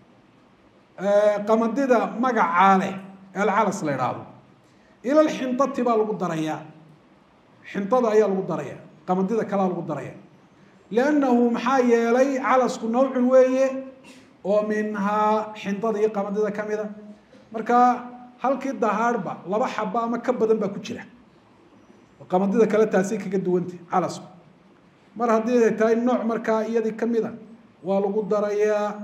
qamadida magacaa leh ee alcalas la idhaahdo ila lxintati baa lagu darayaa xintada ayaa lagu daraya qamadida kalea lagu daraya liannahu maxaa yeelay calasku nawcun weeye oo minhaa xintada iyo qamadida kamida marka halkii dahaadhba laba xaba ama ka badan baa ku jira qamadida kale taasay kaga duwanta calasku mar haddii ay tahay nooc markaa iyadii kamida waa lagu darayaa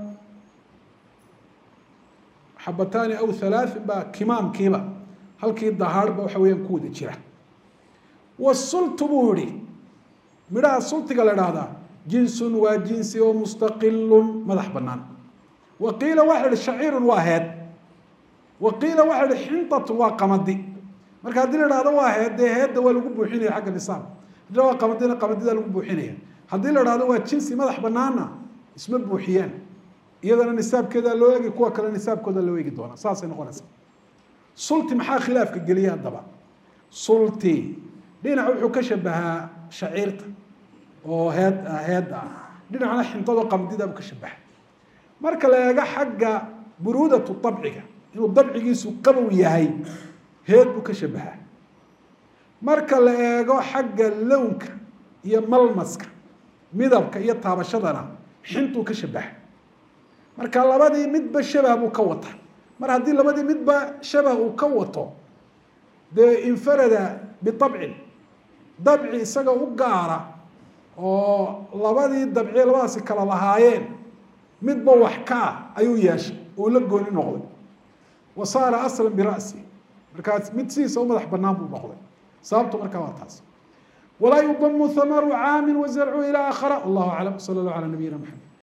xabataani aw halaain baa kimaamkiiba halkii dahaadhba waxa weyaan ku wada jira wasultu buu yihi midhaha sultiga la dhahdaa jinsun waa jinsi oo mustaqilun madax banaan wa qiila waxa ihi shaciirun waa heed wa qiila waxa ihi xintatun waa qamadi marka haddii la ihahdo waa heed dee heedda waa lagu buuxinaya xagga nisaab haddii waa qamadina qamadida lagu buuxinaya haddii la ihahdo waa jinsi madax banaana isma buuxiyaan iyadana nisaabkeeda loo eegi kuwa kale nisaabkooda loo eegi doona saasay noqonaysa sulti maxaa khilaafka geliya haddaba sulti dhinac wuxuu ka shabahaa shaciirta oo heed heedda ah dhinacna xintado qamdida buu ka shabaha marka la eego xagga buruudatu dabciga inuu dabcigiisu qabow yahay heed buu ka shabahaa marka la eego xagga lownka iyo malmaska midabka iyo taabashadana xintuu ka shabaha marka labadii midba shabah buu ka wata mar haddii labadii midba shabah uu ka wato dee infarada biabcin dabci isaga u gaara oo labadii dabciye labadaasi kala lahaayeen midba wax ka ah ayuu yeeshay uu la gooni noqday wa saara aslan bira'si markaas mid sidiisa u madax banaan buu noqday sababtu markaa waa taas walaa yudamu hamaru caamin wazarcu ilaa akhara wallahu aclam sala allah calaa nabiyina maxamed